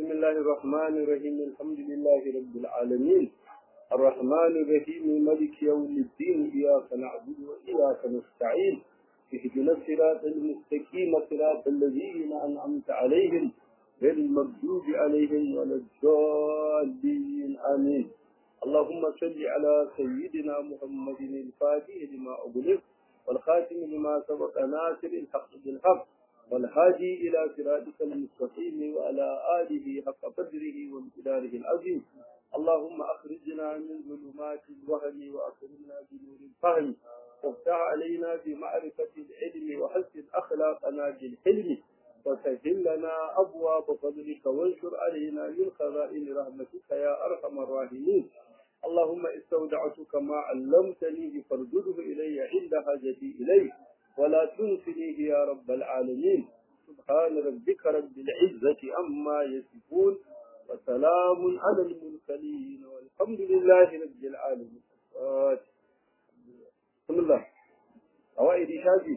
بسم الله الرحمن الرحيم الحمد لله رب العالمين الرحمن الرحيم ملك يوم الدين إياك نعبد وإياك نستعين اهدنا الصراط المستقيم صراط الذين أنعمت عليهم غير المغضوب عليهم ولا الضالين آمين اللهم صل على سيدنا محمد الفاتح لما أغلق والخاتم لما سبق ناصر الحق بالحق والهادي إلى صراطك المستقيم وعلى آله حق قدره وامتداره العظيم اللهم أخرجنا من ظلمات الوهم وأكرمنا بنور الفهم وافتح علينا بمعرفة العلم وحسن أخلاقنا بالحلم وسهل لنا أبواب فضلك وانشر علينا من خزائن رحمتك يا أرحم الراحمين اللهم استودعتك ما علمتني فارجده إلي عند حاجتي إليه ولا تنسنيه يا رب العالمين سبحان ربك رب العزة عما يصفون وسلام على المرسلين والحمد لله رب العالمين بسم الله أوائد شافي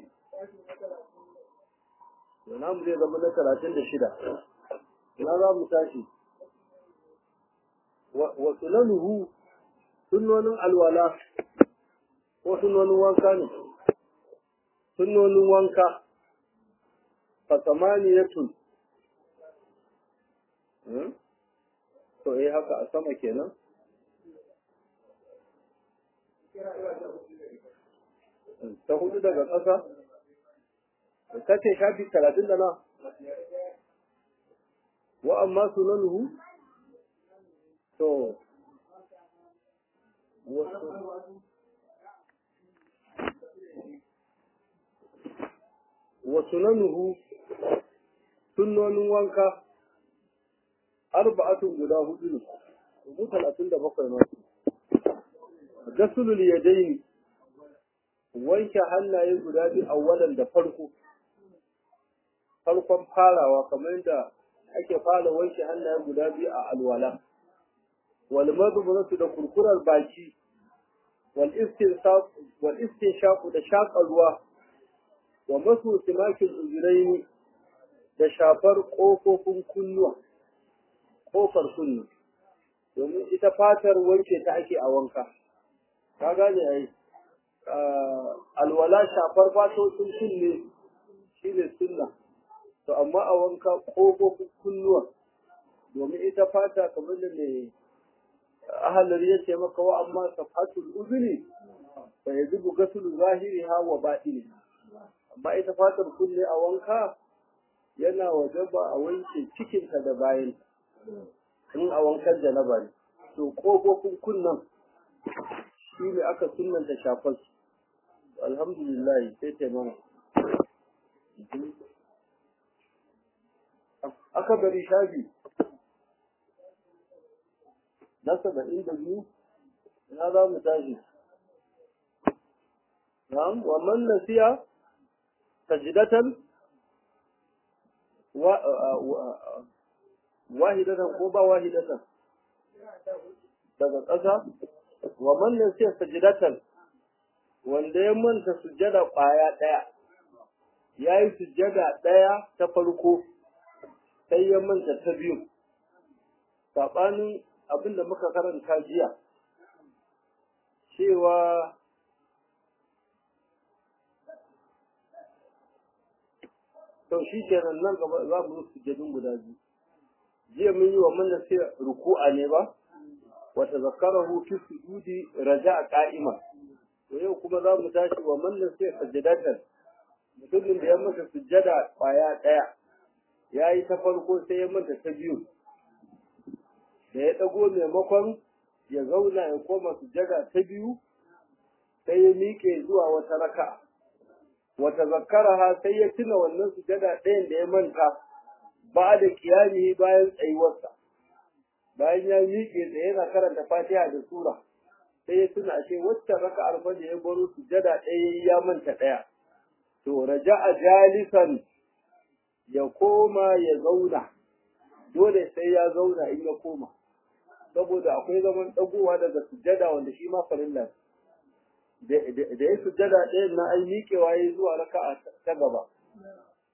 ونعم زي زمنا ثلاثين دشدة هذا متاشي وسننه سنن الولاء وسنن وانكانه sunnonin wanka fasamaniyatun to eh haka a sama kenan ta hudu daga ƙasa ta ce shafi talatin da na wa amma sunanuhu to wa sunanuhu sunnonin wanka arba'atun guda hudu ne rubu talatin da bakwai ma gasulul yadaini wanke hannaye guda biyu awwalan da farko farkon farawa kamar yadda ake fara wanke hannaye guda biyu a alwala wal madburatu da kurkurar baki wal istinshaq wal istinshaq da shaƙa ruwa wa masu timakin uzuraini da shafar ƙofofin kunnuwa ƙofar kunnu domin ita fatar wanke ta ake a wanka ka gane ai alwala shafar fatocin kunne shi ne sunna to amma a wanka ƙofofin kunnuwa domin ita fata kamar da mai ahalar ya ce maka wa amma safatul uzuri fa yajibu gasulu zahiriha wa batiniha amma ita fatar kunne a wanka yana wajaba a wanke cikinta da bayan in a wankan janaba ne to ƙofofin kunnan shi ne aka sunanta shafar su alhamdulillah sai taimama aka bari shafi na saba'in da biyu ina za mu tashi na'am wa man nasiya سجدة و... واحدة قوبة واحدة daga ƙasa wa mannan sai sajidatan wanda ya manta sujjada ƙwaya ɗaya ya yi sujjada ɗaya ta farko sai ya manta ta biyu saɓanin abin da muka karanta jiya cewa to shi kenan nan gaba za mu rufe sujjadun guda biyu jiya mun yi wa manna sai ruku'a ne ba wa tazakkarahu fi sujudi raja'a qa'ima to yau kuma za mu tashi wa manna sai sajadatan mutumin da ya masa sujjada kwaya daya yayi ta farko sai ya manta ta biyu da ya dago maimakon ya zauna ya koma sujjada ta biyu sai ya miƙe zuwa wata raka'a wata zakaraha sai ya tuna wannan sujada ɗayan da ya manta ba da kiyami bayan tsayuwarsa bayan ya miƙe tsaye yana karanta fatiha da sura sai ya tuna ashe wacce raka'ar fa da ya baro sujada ɗaya ya manta ɗaya to raja'a jalisan ya koma ya zauna dole sai ya zauna in ya koma saboda akwai zaman ɗagowa daga sujada wanda shi ma farilla da ya sujjada ɗayan na ai miƙewa ya zuwa raka'a ta gaba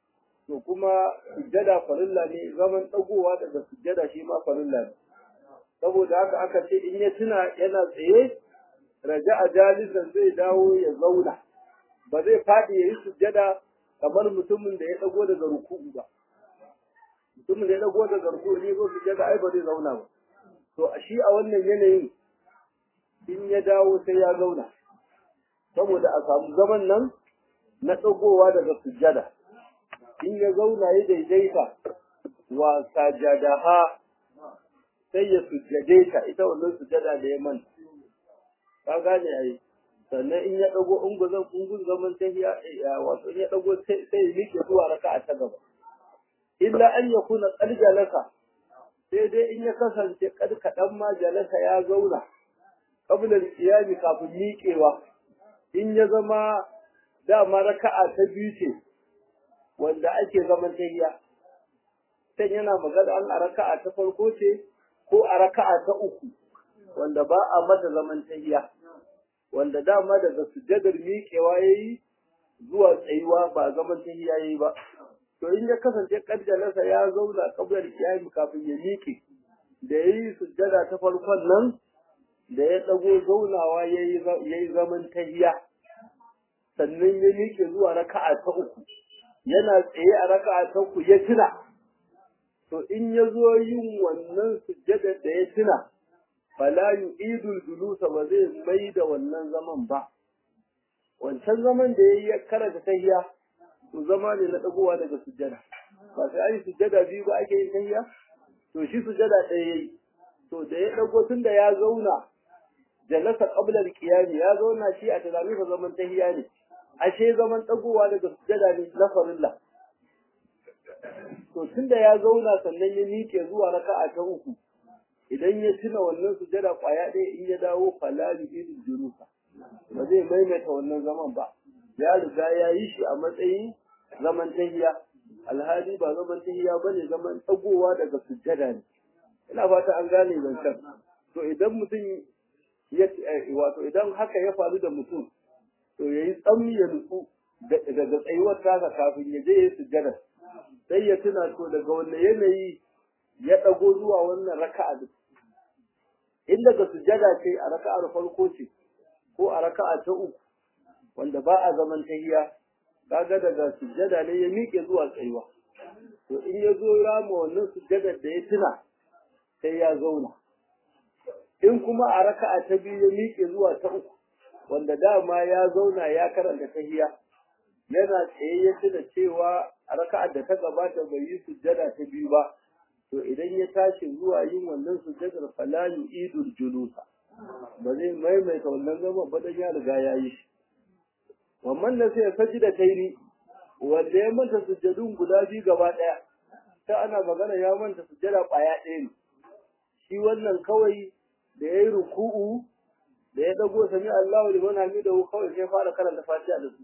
to kuma sujjada farilla ne zaman dagowa daga sujjada shi ma farilla ne saboda haka aka ce in ya tuna yana tsaye raja'a jalisan zai dawo ya zauna ba zai faɗi ya yi sujjada kamar mutumin da ya dago daga ruku'u ba mutumin da ya dago daga ruku'u ne zo sujjada ai ba zai zauna ba to a shi a wannan yanayin in ya dawo sai ya zauna saboda a samu zaman nan na dagowa daga sujjada in ya zauna ya daidaita wa sajadaha sai ya sujjade ta ita wannan sujjada da ya manta ka gane ai sannan in ya dago unguzan ungun zaman tahiya wato in ya dago sai sai ya miƙe zuwa raka'a ta gaba illa an yakuna qad jalasa sai dai in ya kasance kad kadan ma jalasa ya zauna qabla al-qiyam kafin miƙewa in ya zama dama raka'a ta biyu ce wanda ake zaman tahiya sai yana magana an a raka'a ta farko ce ko a raka'a ta uku wanda ba a mata zaman tahiya wanda dama daga sujjadar miƙewa yayi zuwa tsayuwa ba zaman tahiya yayi ba to in ya kasance kaddalarsa ya zauna kablar kiyami kafin ya miƙe da yayi sujjada ta farkon nan da ya dago zaunawa yayi yayi zaman tahiya sannan ya miƙe zuwa raka'a ta uku yana tsaye a raka'a ta uku ya tuna to in ya zo yin wannan sujjada da ya tuna fala yu'idul julusa ba zai mai da wannan zaman ba wancan zaman da yayi ya karanta tahiya to zama ne na dagowa daga sujjada ba sai ai sujjada biyu ba ake yin tahiya to shi sujjada ɗaya yayi to da ya dago tunda ya zauna jalasa qabla al-qiyam ya zauna shi a tunanin sa zaman tahiya ne ashe zaman dagowa daga sujjada ne na farilla to tunda ya zauna sannan ya miƙe zuwa raka'a ta uku idan ya tuna wannan sujada kwaya ɗaya in ya dawo falali irin jurusa ba zai maimaita wannan zaman ba ya riga ya yi shi a matsayin zaman tahiya alhali ba zaman tahiya ba ne zaman tsagowa daga sujada ne ina fata an gane zancen to idan mutum ya wato idan haka ya faru da mutum to ya yi tsammi ya nutsu daga tsayuwar tasa kafin ya je ya yi sujada sai ya tuna to daga wanne yanayi ya ɗago zuwa wannan raka'a din in daga sujada ce a raka'ar farko ce ko a raka'a ta uku wanda ba a zaman tahiya kaga daga sujada ne ya miƙe zuwa tsayuwa to in ya zo rama wannan sujadar da ya tuna sai ya zauna in kuma a raka'a ta biyu ya miƙe zuwa ta uku wanda dama ya zauna ya karanta tahiya yana tsaye ya tuna cewa a raka'ar da ta gabata bai yi sujjada ta biyu ba to idan ya tashi zuwa yin wannan sujjadar fala yu'idul julusa ba zai maimaita wannan zaman ba dan ya riga ya yi shi wannan da sai sajida taini wanda ya manta sujjadun guda biyu gaba daya ta ana magana ya manta sujjada kwaya ɗaya ne shi wannan kawai da ya yi ruku'u da ya dago sami Allahu liman hamidahu kawai sai fara karanta Fatiha da su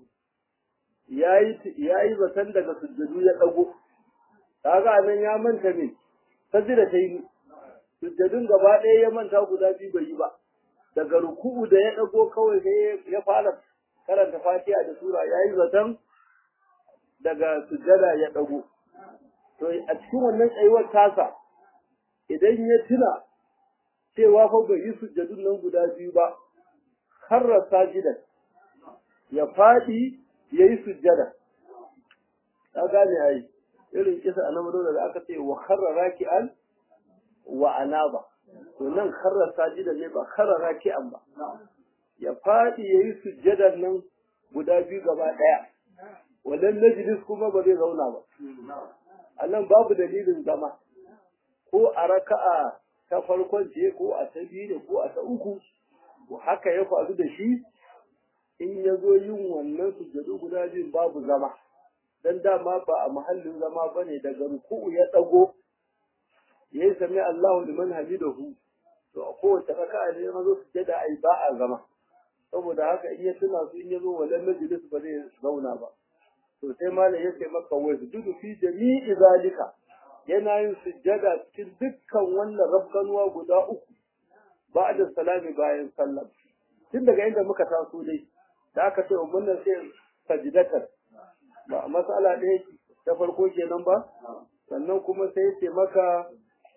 ya yi zaton daga sujjadu ya ɗago, kaga nan ya manta ne, sajida ta yi, sujjadun gaba ɗaya ya manta guda biyu bai yi ba, daga ruku'u da ya ɗago kawai sai ya fara karanta fatiha da sura ya yi zaton daga sujjada ya ɗago. To a cikin wannan tsayuwar tasa, idan ya tuna cewa fa bai yi sujjadun nan guda biyu ba, harra sajidan ya faɗi ya yi sujjada ta gane ai irin kisa a nan da aka ce wa kharra raki'an wa anaba to nan kharra sajida ne ba kharra raki'an ba ya fadi yayi sujjadan nan guda biyu gaba daya wannan najlis kuma ba zai zauna ba a nan babu dalilin zama ko a raka'a ta farkon ce ko a ta biyu ne ko a ta uku haka ya faru da shi in ya zo yin wannan sujjadu guda biyun babu zama dan dama ba a mahallin zama bane daga ruku'u ya dago yayi sami Allahu liman hamidahu to a kowace raka'a ne ma zo sujjada ai ba a zama saboda haka in ya tuna su in ya zo walan majlis ba zai zauna ba to sai malam ya ce maka wa sujudu fi jami'i zalika yana yin sujjada cikin dukkan wannan rabkanuwa guda uku ba'da salami bayan sallah tun daga inda muka taso dai da aka ce wannan sai sajidatar ba masala ɗaya ta farko kenan ba sannan kuma sai ce maka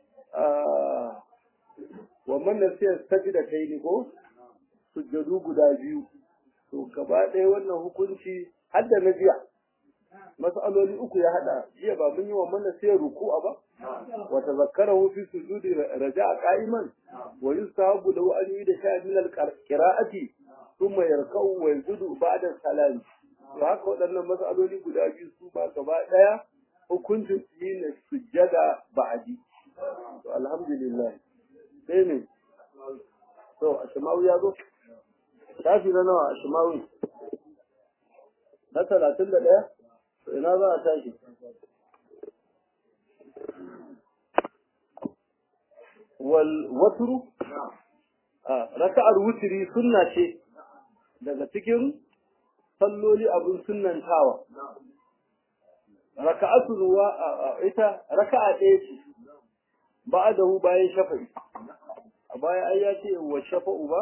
wa man nasiya sajda tayni ko sujjadu guda biyu to gaba ɗaya wannan hukunci har da na jiya mas'aloli uku ya hada jiya ba mun yi wa man nasiya ruku'a ba wa tazakkarahu fi sujudi raja'a qa'iman wa yustahabu lahu an yida sha'a min al-qira'ati thumma yarka'u wa yajudu ba'da salam to haka waɗannan mas'aloli guda biyu su ba gaba ɗaya hukuncin su ne sujjada ba'adi to alhamdulillah sai ne to ashmawi ya zo tashi na nawa ashmawi na talatin da ɗaya to ina za a tashi wal watru raka'ar wutri sunna ce daga cikin salloli abin sunnantawa raka'atu ruwa ita raka'a ɗaya ce ba'adahu bayan shafa'i a baya ai ya ce wa shafa'u ba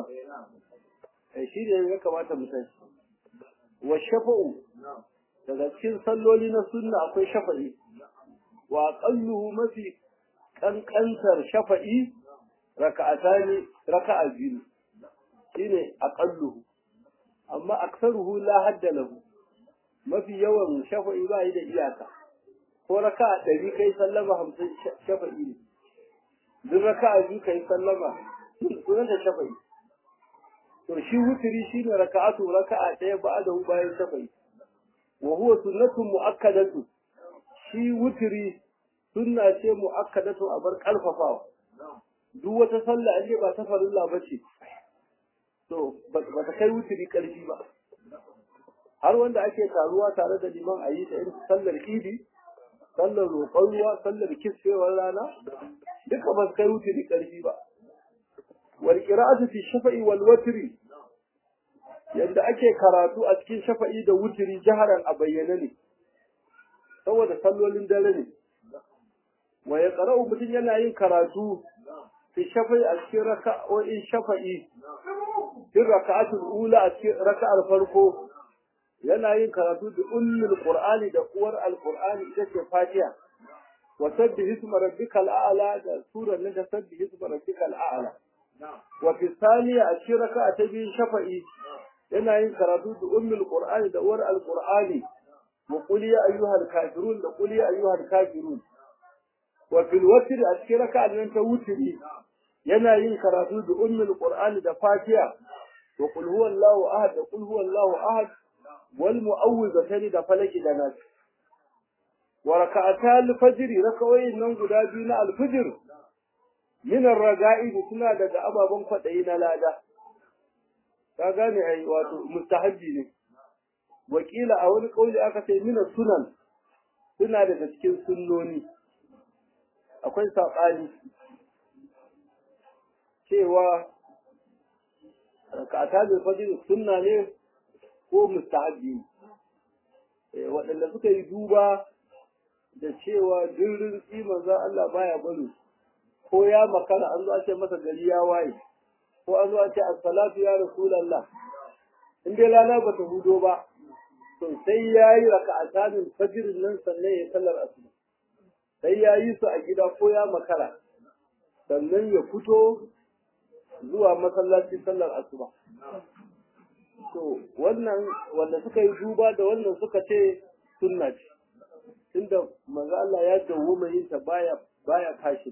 eh shi ne ya kamata mu san wa shafa'u daga cikin salloli na sunna akwai shafa'i wa aqalluhu mafi kankantar shafa'i raka'atani raka'a biyu shine aqalluhu amma aksaruhu la hadda lahu mafi yawan shafa'i ba yi da iyaka ko raka'a ɗari kai sallama hamsin shafa'i ne duk raka'a biyu kai sallama sunan da shafa'i to shi wutiri shine raka'atu raka'a ɗaya ba'da bayan shafa'i wa huwa sunnatun mu'akkadatu shi wutiri sunna ce mu'akkadatu a bar kalfafawa duk wata sallah in ba ta farilla bace to ba ta kai wutiri karfi ba har wanda ake taruwa tare da liman a yi ta irin sallar idi sallar roƙon ruwa sallar kisfewar rana duka ba su kai wutiri ƙarfi ba wal qira'atu fi shafa'i wal watri yadda ake karatu a cikin shafa'i da wutiri jaharan a bayyane ne saboda sallolin dare ne wa ya qara'u mutum yana yin karatu fi shafa'i a cikin raka'o'in shafa'i fi raka'atul ula a cikin raka'ar farko yana yin karatu da ummul qur'ani da uwar alqur'ani ita ce fatiha wa sabbih isma rabbikal a'la da surar nan ta sabbih isma rabbikal a'la wa fi thaniya a cikin raka'a ta biyu shafa'i yana yin karatu da ummul qur'ani da uwar alqur'ani wa qul ya ayyuhal kafirun da qul ya ayyuhal kafirun wa fil watr a cikin raka'a nan ta wutri yana yin karatu da ummul qur'ani da fatiha wa qul huwallahu ahad da qul huwallahu ahad والمؤوذتين da falaki da nas wa raka'atal fajr raka'oyin nan guda biyu na alfajr min ar-raga'i suna daga ababan kwadayi na lada ka gane ai wato mustahabbi ne wakila a wani kauli aka ce min sunan suna daga cikin sunnoni akwai sabani cewa raka'atal fajr sunna ne ko mustahabi waɗanda suka yi duba da cewa jirgin tsiman za Allah baya bari ko ya makara an zo a ce masa gari ya waye ko an zo a ce assalatu ya rasulallah in dai rana bata hudo ba to sai ya yi raka a samun fajirin nan sannan ya sallar asuba sai ya yi su a gida ko ya makara sannan ya fito zuwa masallaci sallar asuba to wannan wanda suka yi duba da wannan suka ce sunna ce tunda manzo Allah ya dawo mai yin ta baya baya kashi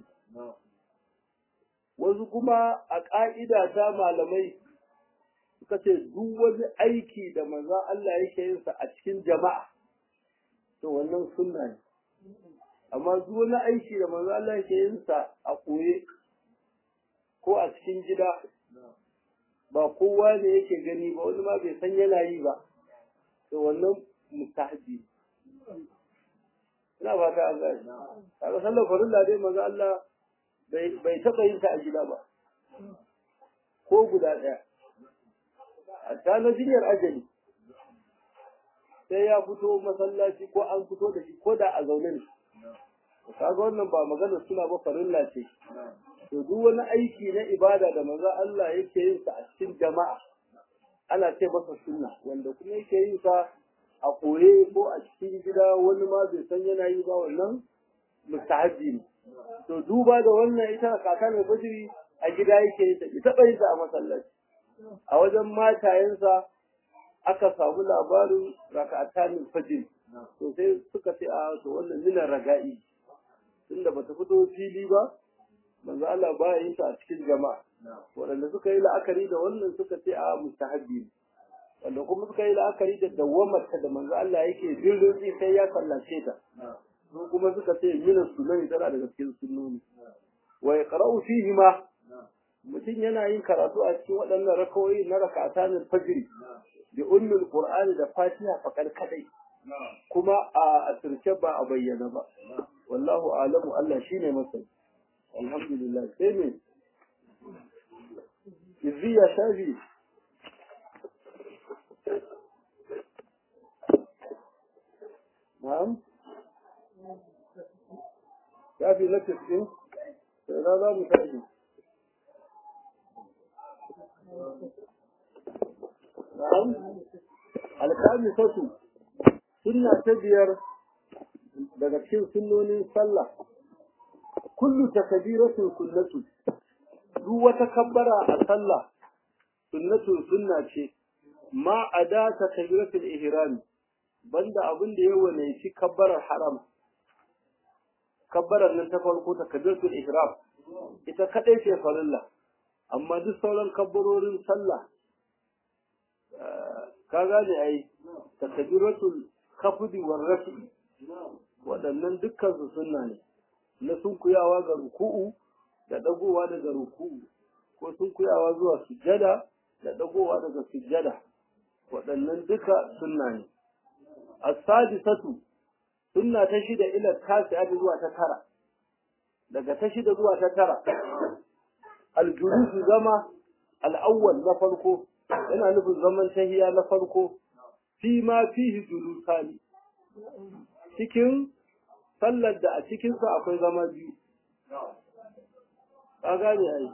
wasu kuma a ka'ida ta malamai suka ce duk wani aiki da manzo Allah yake yin sa a cikin jama'a to wannan sunna ne amma duk wani aiki da manzo Allah yake yin sa a koye ko a cikin gida ba kowa ne yake gani ba wani ma bai san yana yi ba to wannan mustahabi ina fata an gani kaga sallar farilla dai manzo Allah bai bai taba yin ta a gida ba ko guda daya hatta na jinyar ajali sai ya fito masallaci ko an fito da shi ko da a zaune ne kaga wannan ba magana suna ba farilla ce to duk wani aiki na ibada da manzo Allah yake yin sa a cikin jama'a ana ce masa sunna wanda kuma yake yin sa a koye ko a cikin gida wani ma bai san yana yi ba wannan mustahabbi ne to duba da wannan ita kaka mai fajiri a gida yake ta ita bai ta a masallaci a wajen matayensa aka samu labarin raka'atanin fajiri to sai suka ce a to wannan minan raga'i tunda bata fito fili ba manzo Allah ba yin ta a cikin jama'a waɗanda suka yi la'akari da wannan suka ce a mustahabbi ne wanda kuma suka yi la'akari da dawwamarta da manzo Allah yake birrin sai ya sallace ta su kuma suka ce min sunani tana daga cikin sunnoni wa yaqra'u fihi ma mutum yana yin karatu a cikin waɗannan rakawoyi na raka'atan fajr bi ummul qur'ani da fatiha fakar kadai kuma a asirce ba a bayyana ba wallahu a'lamu Allah shine masani alhamdulillah sai me izziya shafi na'am shafi na tisɗin sai na za mu tashi na'am alƙami sautu sunna ta biyar daga cikin sunnonin sallah kullu takbiratin sunnatu duk wata kabbara a sallah sunnatun sunna ce ma ada takbiratul ihram banda abin da ya wane shi kabbarar haram kabbarar nan ta farko takbiratul ihram ita kadai ce farilla amma duk sauran kabbarorin sallah ka gane ai takbiratul khafdi war rafi waɗannan dukkan su sunna ne na sunkuyawa ga ruku'u da dagowa daga ruku'u ko sunkuyawa zuwa sujjada da dagowa daga sujjada waɗannan duka sunna ne as-sadisatu sunna ta shida ila tasi'a zuwa ta tara daga ta shida zuwa ta tara al-julus zama al-awwal na farko yana nufin zaman tahiya na farko fi ma fihi julusani cikin sallar da a cikinsa akwai zama biyu ka gane ai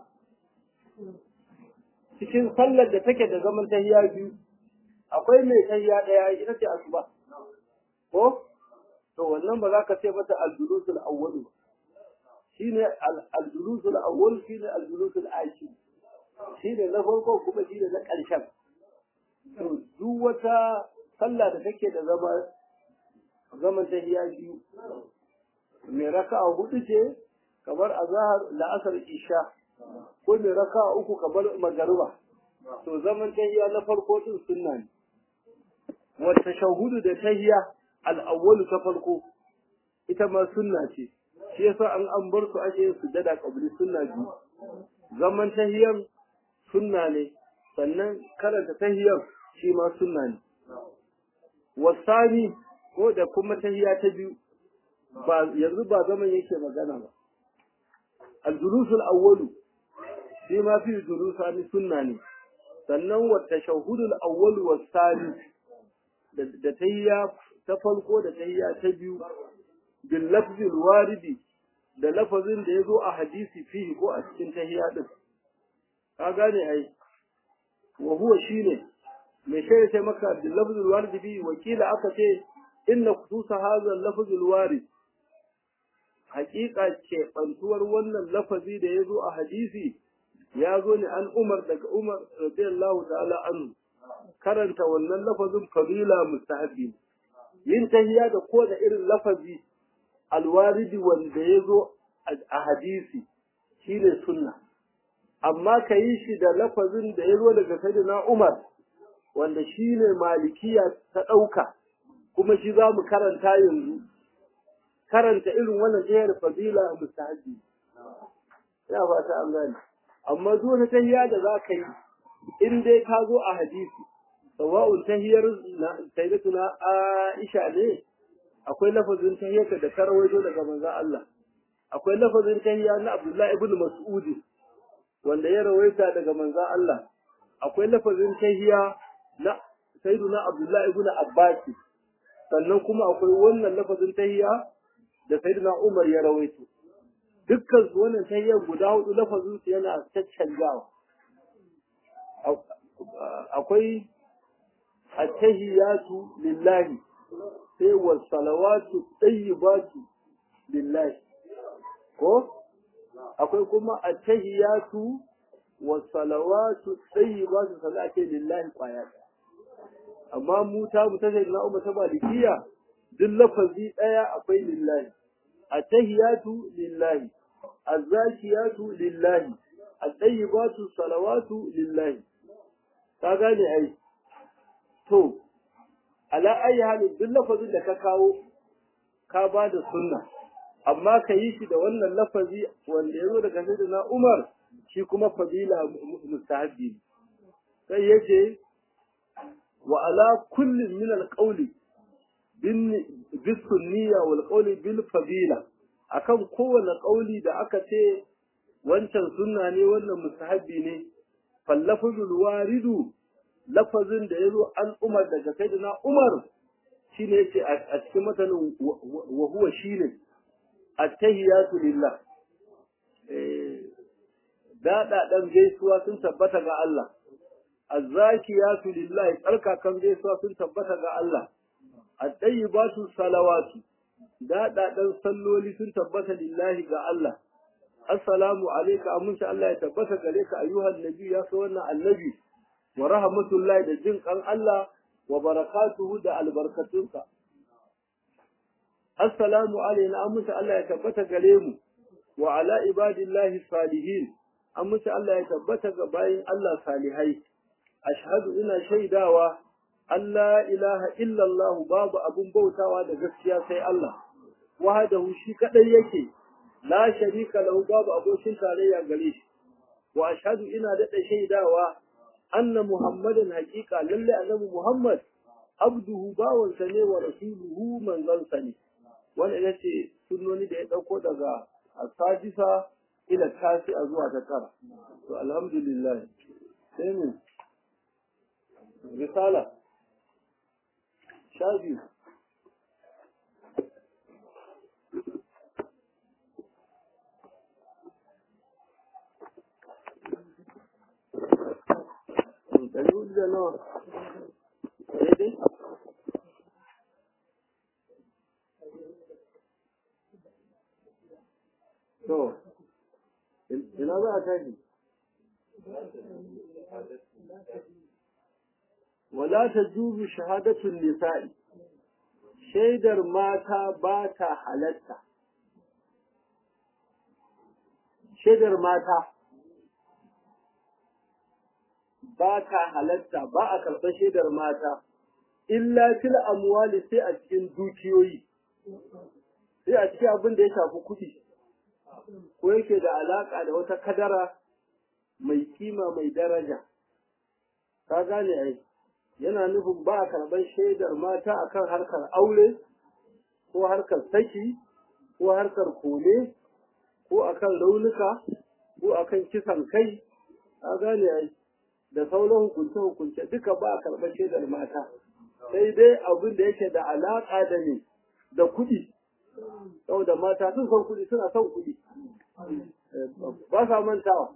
cikin sallar da take da zaman tahiya biyu akwai mai tahiya daya ita ce asuba ko to wannan ba za ka ce mata al-julusul awwal shine al-julusul awwal shine al-julusul akhir shine na farko kuma shine na ƙarshen to duk wata sallah da take da zama zaman tahiya biyu mai raka'a hudu ce kamar azhar la'asar isha ko mai raka'a uku kamar magariba to zaman tahiya na farko din sunna ne wa tashahhudu da tahiya al-awwal ta farko ita ma sunna ce shi yasa an an bar su ake yin sujada qabli sunna biyu zaman tahiyan sunna ne sannan karanta tahiyan shi ma sunna ne wasani ko da kuma tahiya ta biyu ba yanzu ba zaman yake magana ba al-julusul awwalu shi ma fi julusani sunna ne sannan wa tashahhudul awwalu was-sani da tahiya ta farko da tahiya ta biyu bil lafzil waridi da lafazin da yazo a hadisi fihi ko a cikin tahiya din ka gane ai wa huwa shine me sai sai maka bil lafzil waridi fihi wakila aka ce inna khususa hadha al-lafz al-warid haqiqa ce bantuwar wannan lafazi da yazo a hadisi ya zo ne an Umar daga Umar radiyallahu ta'ala anhu karanta wannan lafazin fadila mustahabi yin tahiyya da ko da irin lafazi alwaridi wanda yazo a hadisi shine sunna amma ka yi shi da lafazin da yazo daga sayyidina Umar wanda shine malikiya ta dauka kuma shi za mu karanta yanzu karanta irin wannan jihar fadila mustahabi ya fata an gane amma duk wata tahiyya da za ka yi in dai ka zo a hadisi sawa'un tahiyar sayyidatuna Aisha ne akwai lafazin tahiyyata da ta rawaito daga manzon Allah akwai lafazin tahiyya na Abdullah ibn Mas'ud wanda ya rawaita daga manzon Allah akwai lafazin tahiyya na sayyiduna Abdullah ibn Abbas sannan kuma akwai wannan lafazin tahiyya da sayyiduna Umar ya rawaito dukkan su wannan tahiyyar guda hudu lafazin su yana caccanjawa akwai attahiyatu lillahi sai wa salawatu tayyibatu lillahi ko akwai kuma attahiyatu wa salawatu tayyibatu salati lillahi kwaya amma mu ta mu ta sai na umma ta malikiya duk lafazi daya akwai lillahi attahiyatu lillahi azzakiyatu lillahi at-tayyibatu salawatu lillahi ka gane ai to ala ayi halin duk lafazin da ka kawo ka ba da sunna amma ka yi shi da wannan lafazi wanda ya zo daga na Umar shi kuma fadila mustahabbi sai yace wa ala kullin min alqawli bin bisunniya wal qawli bil fadila akan kowane ƙauli da aka ce wancan sunna ne wannan mustahabbi ne fallafuzul waridu lafazin da yazo an umar daga sayyidina umar shine yace a cikin matanin wa huwa shine at-tahiyatu lillah eh dada dan gaisuwa sun tabbata ga Allah az-zakiyatu lillah tsarkakan gaisuwa sun tabbata ga Allah at-tayyibatu salawatu daɗaɗen salloli sun tabbata lillahi ga Allah. Assalamu alaika aminci Allah ya tabbata gare ka ayyuhan nabi ya so wannan annabi wa rahmatullahi da jin kan Allah wa barakatuhu da albarkatunsa. Assalamu alaina aminci Allah ya tabbata gare mu wa ala ibadillahi salihin aminci Allah ya tabbata ga bayin Allah salihai. Ashhadu ina shaidawa Allah ilaha illallah babu abun bautawa da gaskiya sai Allah wahdahu shi kadai yake la sharika lahu babu abokin tarayya gare shi wa ashhadu ina da shaidawa anna muhammadan haqiqa lalle annabi muhammad abduhu bawansa ne wa rasuluhu manzansa ne wannan yace sunnoni da ya dauko daga asajisa ila tasi a zuwa ta tara to alhamdulillah sai mu risala sha biyu ɗari hudu da nawa daidai to ina za a tashi wala ta jubu shahadatun nisa'i shaidar mata ba ta halatta shaidar mata ba ta halatta ba a karɓar shaidar mata illa fil amwali sai a cikin dukiyoyi sai a cikin abin da ya shafi kuɗi ko yake da alaƙa da wata kadara mai kima mai daraja ka gane ai yana nufin ba a karɓar shaidar mata akan harkar aure ko harkar saki ko harkar kone ko akan raunuka ko akan kisan kai ka gane ai da sauran hukunce-hukunce duka ba a karɓar shaidar mata sai dai abin da yake da alaƙa da ne da kuɗi saboda mata sun san kuɗi suna son kuɗi ba sa mantawa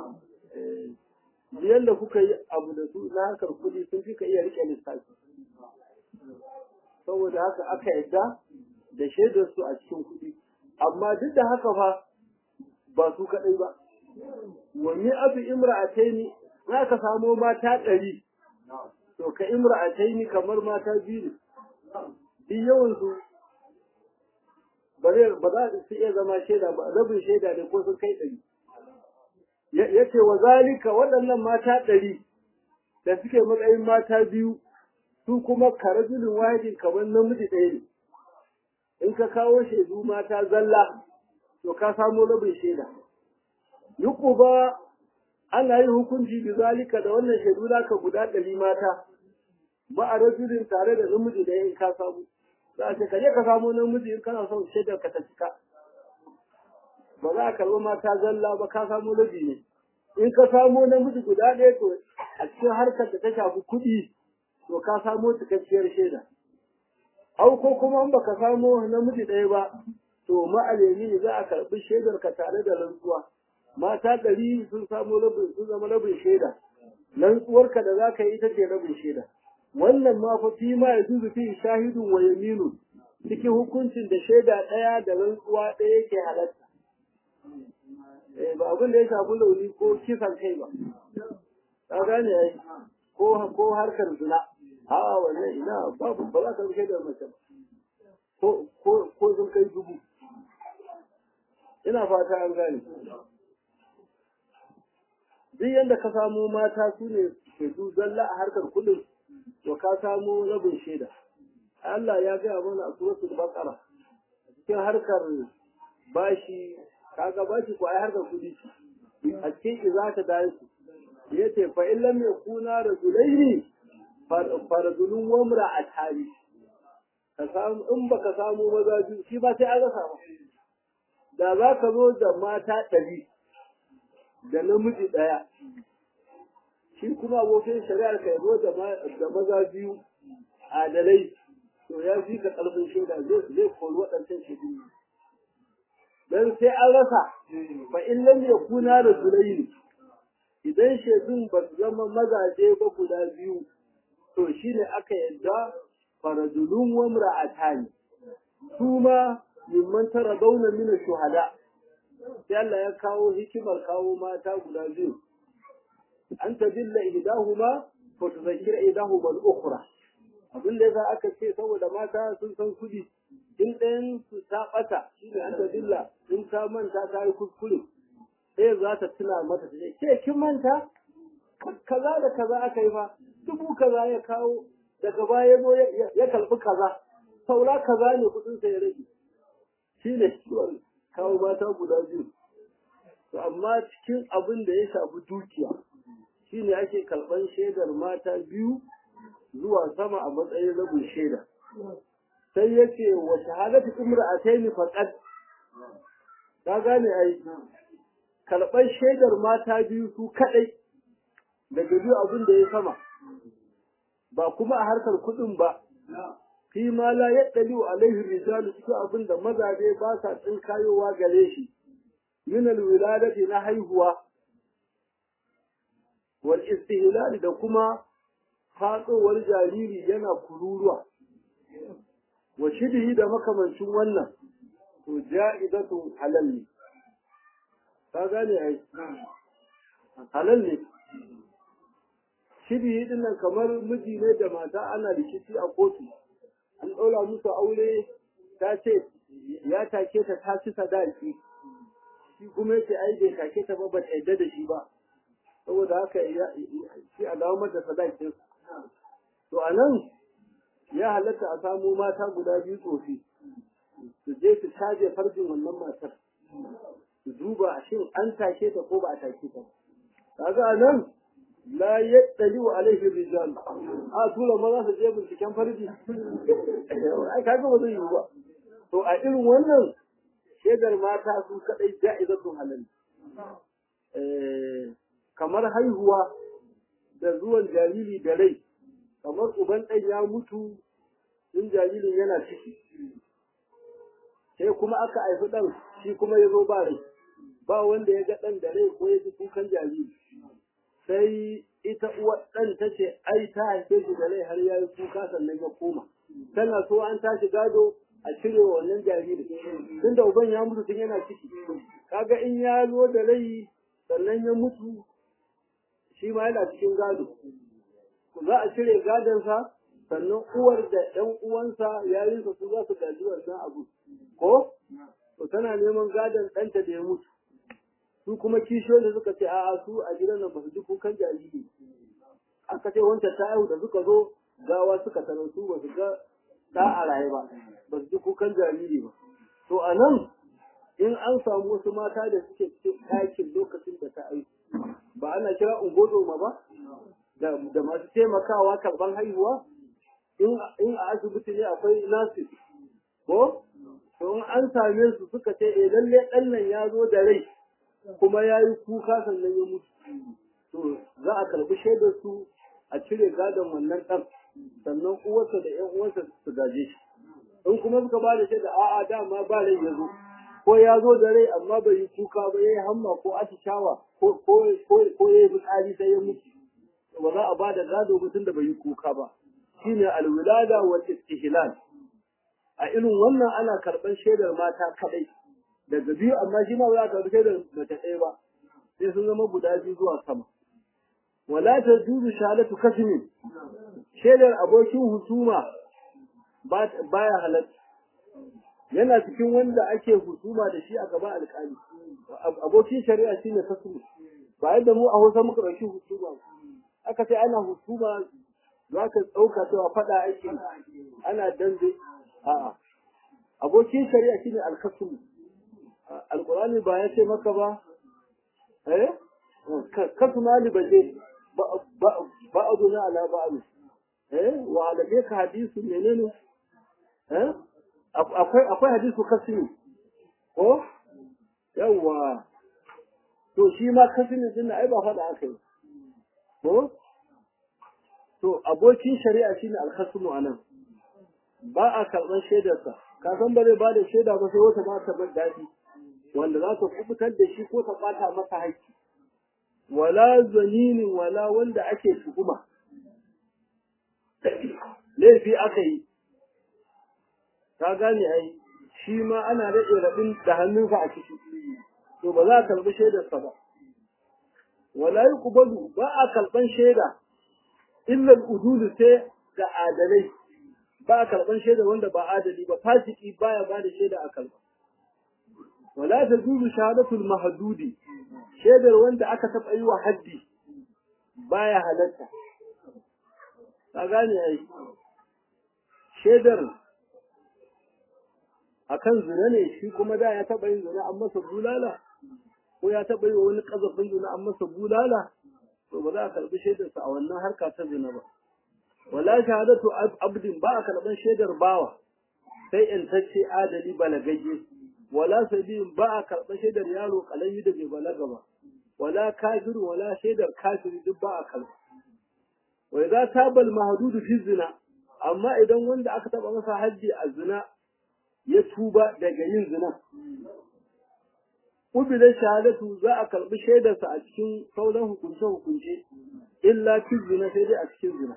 yadda kuka yi abu da su na harkar kuɗi sun fi ka iya riƙe lissafi saboda haka aka yadda da shaidar su a cikin kuɗi amma duk da haka fa ba su kaɗai ba wani abu imra'ataini za ka samo mata ɗari to ka imra'ataini kamar mata biyu ne duk yawansu ba za su iya zama shaida ba rabin shaida ne ko sun kai ɗari ya ce wa zalika waɗannan mata ɗari da suke matsayin mata biyu su kuma karajulin wahidin kamar namiji ɗaya ne in ka kawo shaidu mata zalla to ka samo rabin shaida yuku ba ana yin hukunci bi zalika da wannan shaidu naka guda ɗari mata ba a rajulin tare da namiji da in ka samu za a ce ka je ka samu namiji in kana son shaidar ka ta cika ba za a karɓi mata zalla ba ka samu rabi ne in ka samu namiji guda ɗaya to a cikin harkar da ta shafi kuɗi to ka samu cikakkiyar shaida au ko kuma in baka samu namiji ɗaya ba to ma'alemi ne za a karɓi shaidar ka tare da rantsuwa mata ɗari sun samu rabin sun zama rabin shaida rantsuwarka da za ka yi ita ce rabin shaida wannan ma fa fi ma yajuzu fi shahidun wa yaminun cikin hukuncin da shaida ɗaya da rantsuwa ɗaya yake halatta eh ba abin da ya shafi launi ko kisan kai ba ka gane ai ko ko harkar zina a wannan ina babu ba za ka kai da mace ba ko ko ko sun kai dubu ina fata an gane duk yadda ka samu mata su ne shaidu zalla a harkar kudin to ka samu rabin shaida Allah ya gaya mana a suratul baqara cikin harkar bashi kaga bashi ko ai harkar kudi ce a cikin za ta dai ku yace fa in lam yakuna rajulaini faradulun wamra atari ka samu in baka samu maza biyu shi ba sai an rasa ba da za ka zo da mata ɗari da namiji ɗaya shi kuma abokin shari'ar ka zo da maza biyu adalai to ya fi ka ƙarfin shaida zai kori waɗancan shaidu dan sai an rasa fa in lam yakuna rajulayn idan shaidun ba su zama mazaje ba guda biyu to shine aka yadda farajulun wa imra'atani su ma mimman tara dauna mina shuhada sai Allah ya kawo hikimar kawo mata guda biyu an tadilla ihdahuma fa tudhakkira ihdahuma al-ukhra abin da yasa aka ce saboda mata sun san kudi in ɗayan su ta ɓata shine an tadilla in ta manta ta yi kuskure sai za ta tuna mata ta ce ke kin manta kaza da kaza aka yi fa dubu kaza ya kawo daga baya ya karɓi kaza saura kaza ne kudin sa ya rage shi ne kawo mata guda biyu to amma cikin abin da ya shafi dukiya shi ne ake karɓar shaidar mata biyu zuwa sama a matsayin rabin shaida sai ya ce wa shahadatu imra'ataini faqad ka gane ai karɓar shaidar mata biyu su kaɗai daga biyu abin da ya sama ba kuma a harkar kuɗin ba fi ma la yaddali alaihi rijalu cikin abin da mazaje ba sa tsinkayowa gare shi min alwiladati na haihuwa wal istihlal da kuma fatsowar jariri yana kururuwa wa shidhi da makamancin wannan to ja'idatu halal ne ka gane ai halal ne shidhi din nan kamar miji ne da mata ana rikici a kotu an ɗaura musu aure ta ce ya take ta ta ci sadaki shi kuma yace ai bai take ta ba ba ta yadda da shi ba saboda haka shi a dawo mata sadakin to a nan ya halatta a samu mata guda biyu tsofi su je su caje farjin wannan matar su duba shin an take ta ko ba a take ta kaga a nan la yaddali wa alaihi rijal a tura maza su je binciken farji ai kaga ba zai yi ba to a irin wannan shaidar mata su kadai ja'izatu halal eh kamar haihuwa da zuwan jariri da rai kamar uban ɗan ya mutu in jaririn yana ciki sai kuma aka haifi ɗan shi kuma ya zo ba rai ba wanda ya ga ɗan da rai ko ya ji kukan jariri sai ita uwar ɗan ta ce ai ta haife shi da rai har ya yi kuka sannan ya koma tana so an tashi gado a cire wa wannan jariri tun da uban ya mutu tun yana ciki kaga in ya zo da rai sannan ya mutu shi ma yana cikin gado za a cire gadonsa sannan uwar da ɗan uwansa yayinsa su za su gaji wannan abu ko to tana neman gadon ɗanta da ya mutu su kuma kishiyoyi suka ce a'a su a gidan nan ba su ji kukan jariri aka ce wancan ta haihu da suka zo gawa suka tarar su ba su ga ɗa a raye ba ba su ji kukan jariri ba to a nan in an samu wasu mata da suke cikin ɗakin lokacin da ta haihu ba ana kira ungozoma ba da masu taimakawa karban haihuwa in a asibiti ne akwai nurses ko to in an same su suka ce eh lalle ɗan nan ya zo da rai kuma ya yi kuka sannan ya mutu to za a karɓi shaidar su a cire gadon wannan ɗan sannan uwarsa da ƴan uwansa su gaje shi in kuma suka ba da shaida a'a dama ba rai ya zo ko ya zo da rai amma bai yi kuka ba ya yi hamma ko atishawa ko ko ko ya yi fitsari sai ya mutu ba za a ba da gado mutum da bai yi kuka ba shine alwilada wal istihlal a irin wannan ana karban shaidar mata kadai daga biyu amma shi ma ba za ka karbi shaidar mace ɗaya ba sai sun zama guda biyu zuwa sama wala tajuzu shahadatu kasmin shaidar abokin husuma baya halatta yana cikin wanda ake husuma da shi a gaban alƙali abokin shari'a shine kasmi ba yadda mu a Hausa muka ɗauki husuma aka ce ana husuma za ka ɗauka cewa faɗa ake ana dambe a'a abokin shari'a shine alkasmu alqur'ani ba ya ce maka ba eh kasma li baje ba'aduna ala ba'd eh wa alayka hadisu menene eh akwai akwai hadisu kasmi ko yawa to shi ma kasmi din ai ba faɗa aka yi ko to abokin shari'a shine alkhasmu anan ba a karɓar shaidarsa ka san ba zai ba da shaida ba sai wata ba ta bar daɗi wanda za ta kubutar da shi ko ta ɓata masa haƙƙi wala zaninin wala wanda ake tuhuma laifi aka yi ka gane ai shi ma ana daɗe raɗin da hannunsa a ciki to ba za a karɓi shaidarsa ba wala yi kubalu ba a karɓan shaida illal udulu sai ga adalai ba a karɓan shaida wanda ba adali ba fasiki baya ba da shaida a kalba wala ta juzu shahadatul mahdudi shaidar wanda aka taɓa yi wa haddi baya halatta ka gane ai shaidar akan zina ne shi kuma da ya taɓa yin zina an masa bulala ko ya taɓa yi wa wani ƙazafin zina an masa bulala to ba za a karɓi shaidarsa a wannan harka ta zina ba wala shahadatu abdin ba a karɓar shaidar bawa sai intacce adali balagagge wala sabiyin ba a karɓar shaidar yaro kalami da bai balaga ba wala kafir wala shaidar kafiri duk ba a karɓa wa idza tabal mahdudu fi zina amma idan wanda aka taba masa haddi a zina ya tuba daga yin zina ubila shahadatu za a karɓi shaidarsa a cikin sauran hukunce hukunce illa fi zina sai dai a cikin zina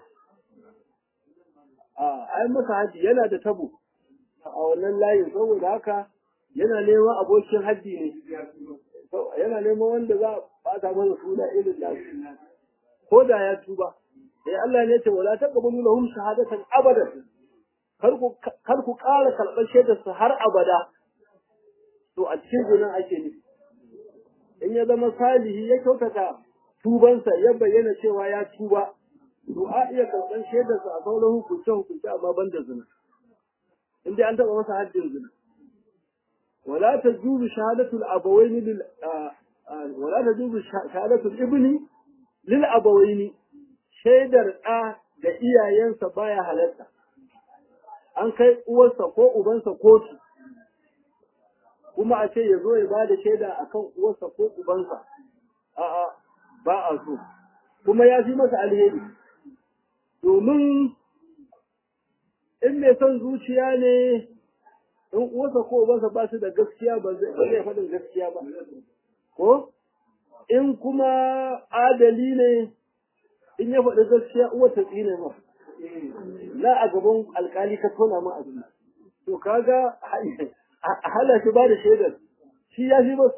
a ai masa haji yana da tabo a wannan layin saboda haka yana neman abokin haddi ne yana neman wanda za a bata mana suna irin da ko da ya tuba sai Allah ne ce wala taqbalu lahum shahadatan abadan kar ku kar ku ƙara karɓar shaidar su har abada to a cikin gunan ake ne in ya zama salihi ya kyautata tubansa ya bayyana cewa ya tuba to a iya karɓar shaidarsa a sauran hukunce hukunce amma ban da zina in dai an taɓa masa haddin zina wala ta juzu shahadatul abawaini lil wala ta juzu shahadatul ibni lil abawaini shaidar ɗa da iyayensa baya halatta an kai uwarsa ko ubansa kotu kuma a ce ya zo ya ba da shaida akan uwarsa ko ubansa a'a ba a so kuma ya fi masa alheri domin in mai son zuciya ne in uwarsa ko ubansa ba su da gaskiya ba zai faɗin gaskiya ba ko in kuma adali ne in ya faɗi gaskiya uwar ta tsine ma na a gaban alkali ka tona ma abin to kaga a hana shi ba da shaidar shi ya fi bar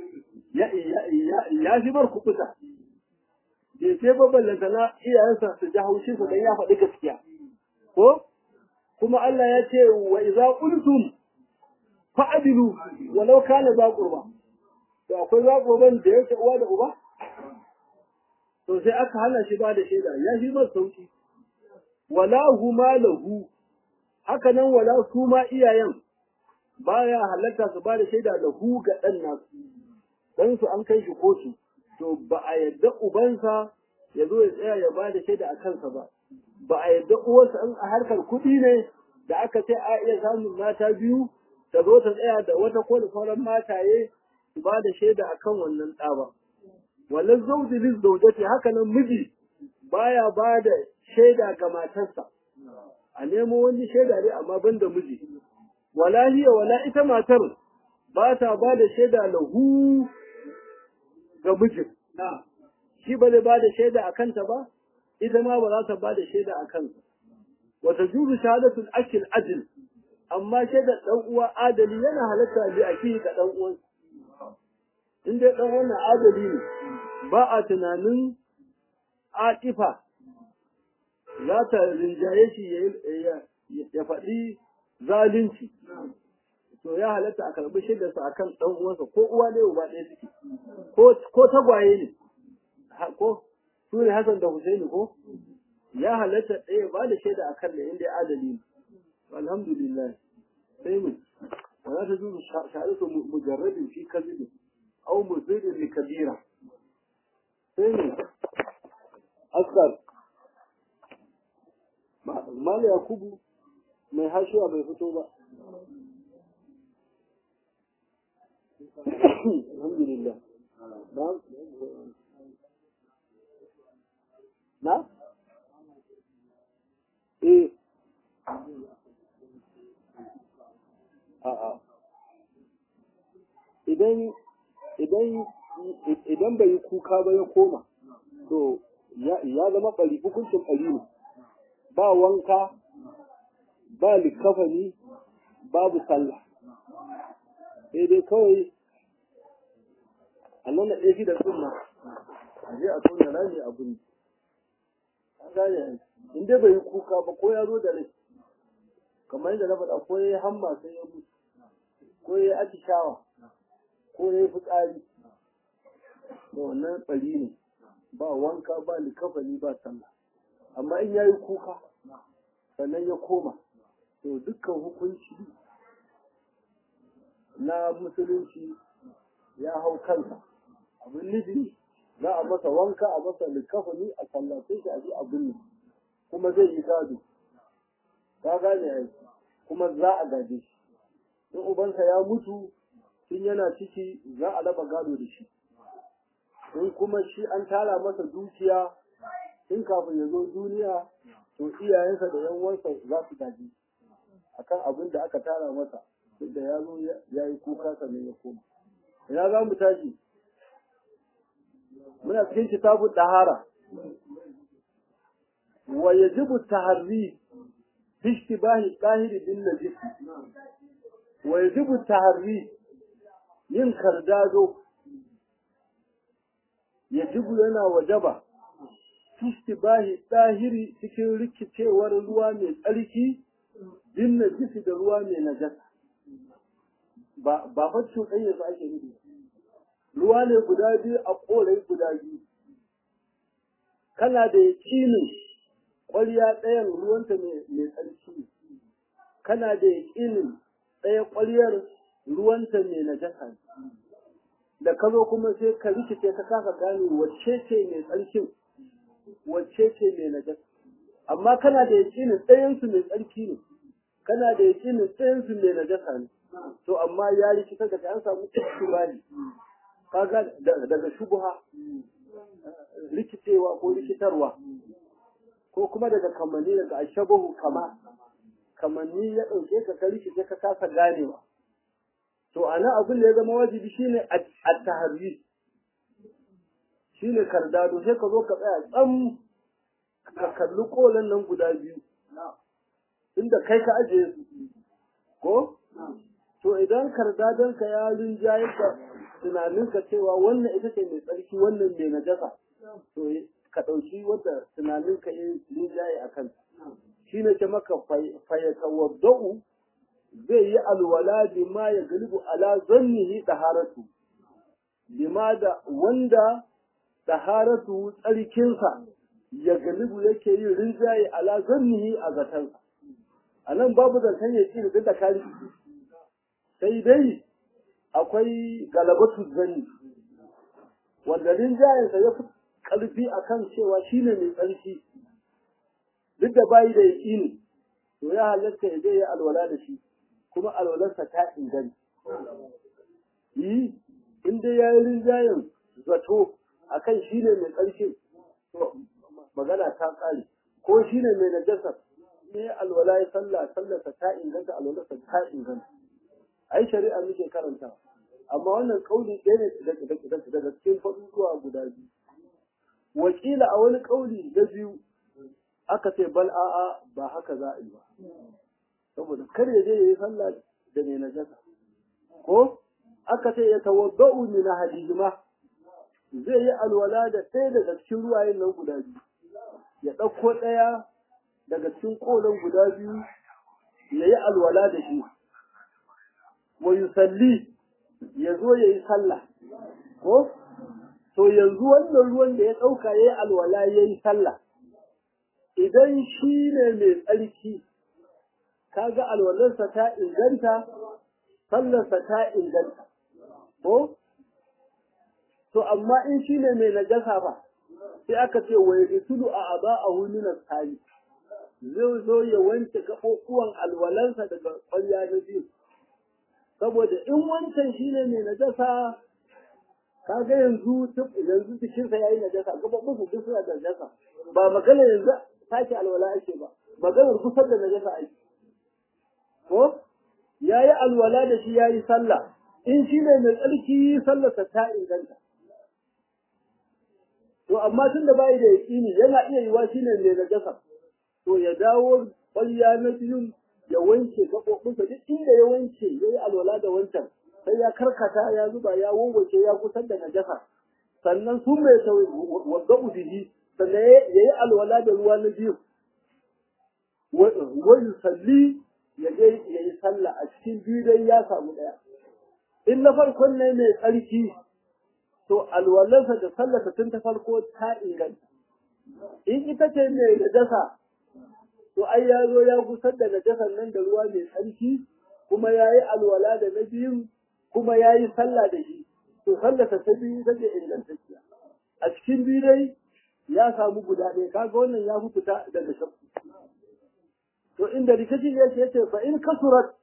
ya fi bar kuɓuta bai sai babbalanta na iyayensa su ji haushin su dan ya faɗi gaskiya ko kuma Allah ya ce wa idza qultum fa'dilu walau kana za qurba to akwai za qurban da yake uwa da uba to sai aka hana shi ba da shaida ya fi mar sauki wala huma lahu haka nan wala su ma iyayen baya halatta su ba da shaida da hu ga ɗan nasu dan su an kai shi kotu to ba a yadda ubansa ya zo ya tsaya ya ba da shaida a kansa ba ba a yadda uwarsa in a harkar kuɗi ne da aka ce a iya samun mata biyu ta zo ta tsaya da wata ko da sauran mataye su ba da shaida a kan wannan ɗa ba wallan zauji lis zaujati haka nan miji baya ba da shaida ga matarsa a nemo wani shaida ne amma ban da miji wala hiya wala ita matar ba ta ba da shaida lahu ga mijin shi ba zai ba da shaida a kanta ba ita ma ba za ta ba da shaida a kansa wata juzu shahadatul akil adil amma shaidar dan uwa adali yana halatta bi aki ga dan uwan in dai dan wannan adali ne ba a tunanin atifa za ta rinjaye shi ya faɗi zalunci to ya halatta a karɓi shaidarsa akan ɗan uwansa ko uwa ne uba ɗaya suke ko tagwaye ne ko su ne Hassan da Husaini ko ya halatta ɗaya ba da shaida a kan da inda ya adali ne alhamdulillah sai mu wala ta zuwa shahadatu mujarradin fi kazibin aw muzidin li kabira sai mu askar mala yakubu mai hashiwa bai fito ba alhamdulillah na eh a'a idan idan idan bai yi kuka ba ya koma to ya zama bari hukuncin bari ne ba wanka ba likafani babu sallah sai dai kawai Allah na ɗaya shi da sunna a je a tona rami a guri an gane in dai bai yi kuka ba ko ya zo da rai kamar yadda na faɗa ko ya yi hamma sai ya mutu ko ya yi atishawa ko ya yi fitsari da wannan ɓari ne ba wanka ba likafani ba sallah amma in ya yi kuka sannan ya koma to dukkan hukunci na musulunci ya hau kansa abin nufi za a masa wanka a masa likafani a sallace shi a ji abin ne kuma zai yi gado ka gane ai kuma za a gaje shi in ubansa ya mutu tun yana ciki za a raba gado da shi in kuma shi an tara masa dukiya tun kafin ya zo duniya to iyayensa da yan uwansa za su gaji akan abin da aka tara masa da ya zo ya yi kuka sannan ya koma ina za mu tashi muna cikin kitabun dahara wa yajibu taharri fi ishtibahi qahiri bin najis wa yajibu taharri yin kardado yajibu yana wajaba fi ishtibahi qahiri cikin rikicewar ruwa mai tsarki bin najisi da ruwa mai najasa ba ba fa cuɗanya su ake nufi ruwa ne guda biyu a ƙorai guda biyu kana da yaƙinin ƙwarya ɗayan ruwanta mai tsarki ne kana da yaƙinin ɗaya ƙwaryar ruwanta mai najasa ne da ka zo kuma sai ka rikice ka kasa gane wacce ce mai tsarkin wacce ce mai najasa amma kana da yaƙinin ɗayansu mai tsarki ne kana da yaƙinin ɗayansu mai najasa ne to amma ya rikita daga an samu istibali kaga daga shubha rikicewa ko rikitarwa ko kuma daga kamanni daga ashabahu kama kamanni ya ɗauke ka ka rikice ka kasa ganewa to ana abin da ya zama wajibi shine at-tahri shine kardado sai ka zo ka tsaya tsam ka kalli kolan nan guda biyu inda kai ka ajiye su ko to idan kardadonka ya rinjaye ka tunaninka cewa wannan ita ce mai tsarki wannan mai najasa to ka ɗauki wadda tunaninka ya rinjaye a kan shi ne ce maka fayyatawadda'u zai yi alwala bima ya galibu ala zannihi taharatu bima da wanda taharatu tsarkinsa ya galibu yake yin rinjaye ala zannihi a zatansa a nan babu zaton ya ci da kari sai dai akwai galabatu zanni wanda rinjayensa ya fi ƙarfi a kan cewa shi ne mai tsarki duk da bayi da yaƙini to ya halatta ya je ya alwala da shi kuma alwalarsa ta inganta yi in dai ya yi rinjayen zato a kan shi ne mai tsarki to magana ta ƙare ko shi ne mai najasar ne alwala ya sallah sallarsa ta inganta alwalarsa ta inganta ai shari'a muke karanta amma wannan kauli ɗaya ne daga cikin faɗuɗuwa guda biyu wakila a wani kauli na biyu aka ce bal a'a ba haka za a yi ba saboda kar ya je ya yi sallah da mai najasa ko aka ce ya tawadda'u min hadijima zai yi alwala da ɗaya daga cikin ruwayen nan guda biyu ya ɗauko ɗaya daga cikin ƙolon guda biyu ya yi alwala da shi wa yusalli ya zo ya yi sallah ko to yanzu wannan ruwan da ya ɗauka ya yi alwala ya yi sallah idan shi ne mai tsarki kaga alwalarsa ta inganta sallarsa ta inganta ko to amma in shi ne mai najasa ba sai aka ce wa yasulu a aba a hulunan tsari zai zo ya wanke gaɓoɓuwan alwalansa daga ƙwarya na biyu saboda in wancan shi ne mai najasa kaga yanzu yanzu jikinsa ya yi najasa gaɓoɓinsa duk suna da najasa ba magana yanzu sake alwala ake ba maganar kusa da najasa ake ko ya yi alwala da shi ya yi sallah in shi ne mai tsarki sallarsa ta inganta to amma tun da bai da yaƙini yana iya yiwa shi ne mai najasa to ya dawo ƙwarya na biyun ya wanke gaɓoɓinsa duk inda ya wanke ya yi alwala da wancan sai ya karkata ya zuba ya wawace ya kusan da najasa sannan sun mai wadda ubihi sannan ya yi alwala da ruwa na biyu wani salli ya je ya yi sallah a cikin biyu dai ya samu ɗaya in na farkon ne mai tsarki to alwalarsa da sallarsa tun ta farko ta inganta in ita ce mai najasa to ai ya zo ya gusar da najasan nan da ruwa mai tsarki kuma ya yi alwala da na biyun kuma ya yi sallah da shi to sallarsa ta biyu ita ce ingantacciya a cikin biyu dai ya samu guda ɗaya kaga wannan ya fita daga shakku to inda rikicin yake yace fa in kasurat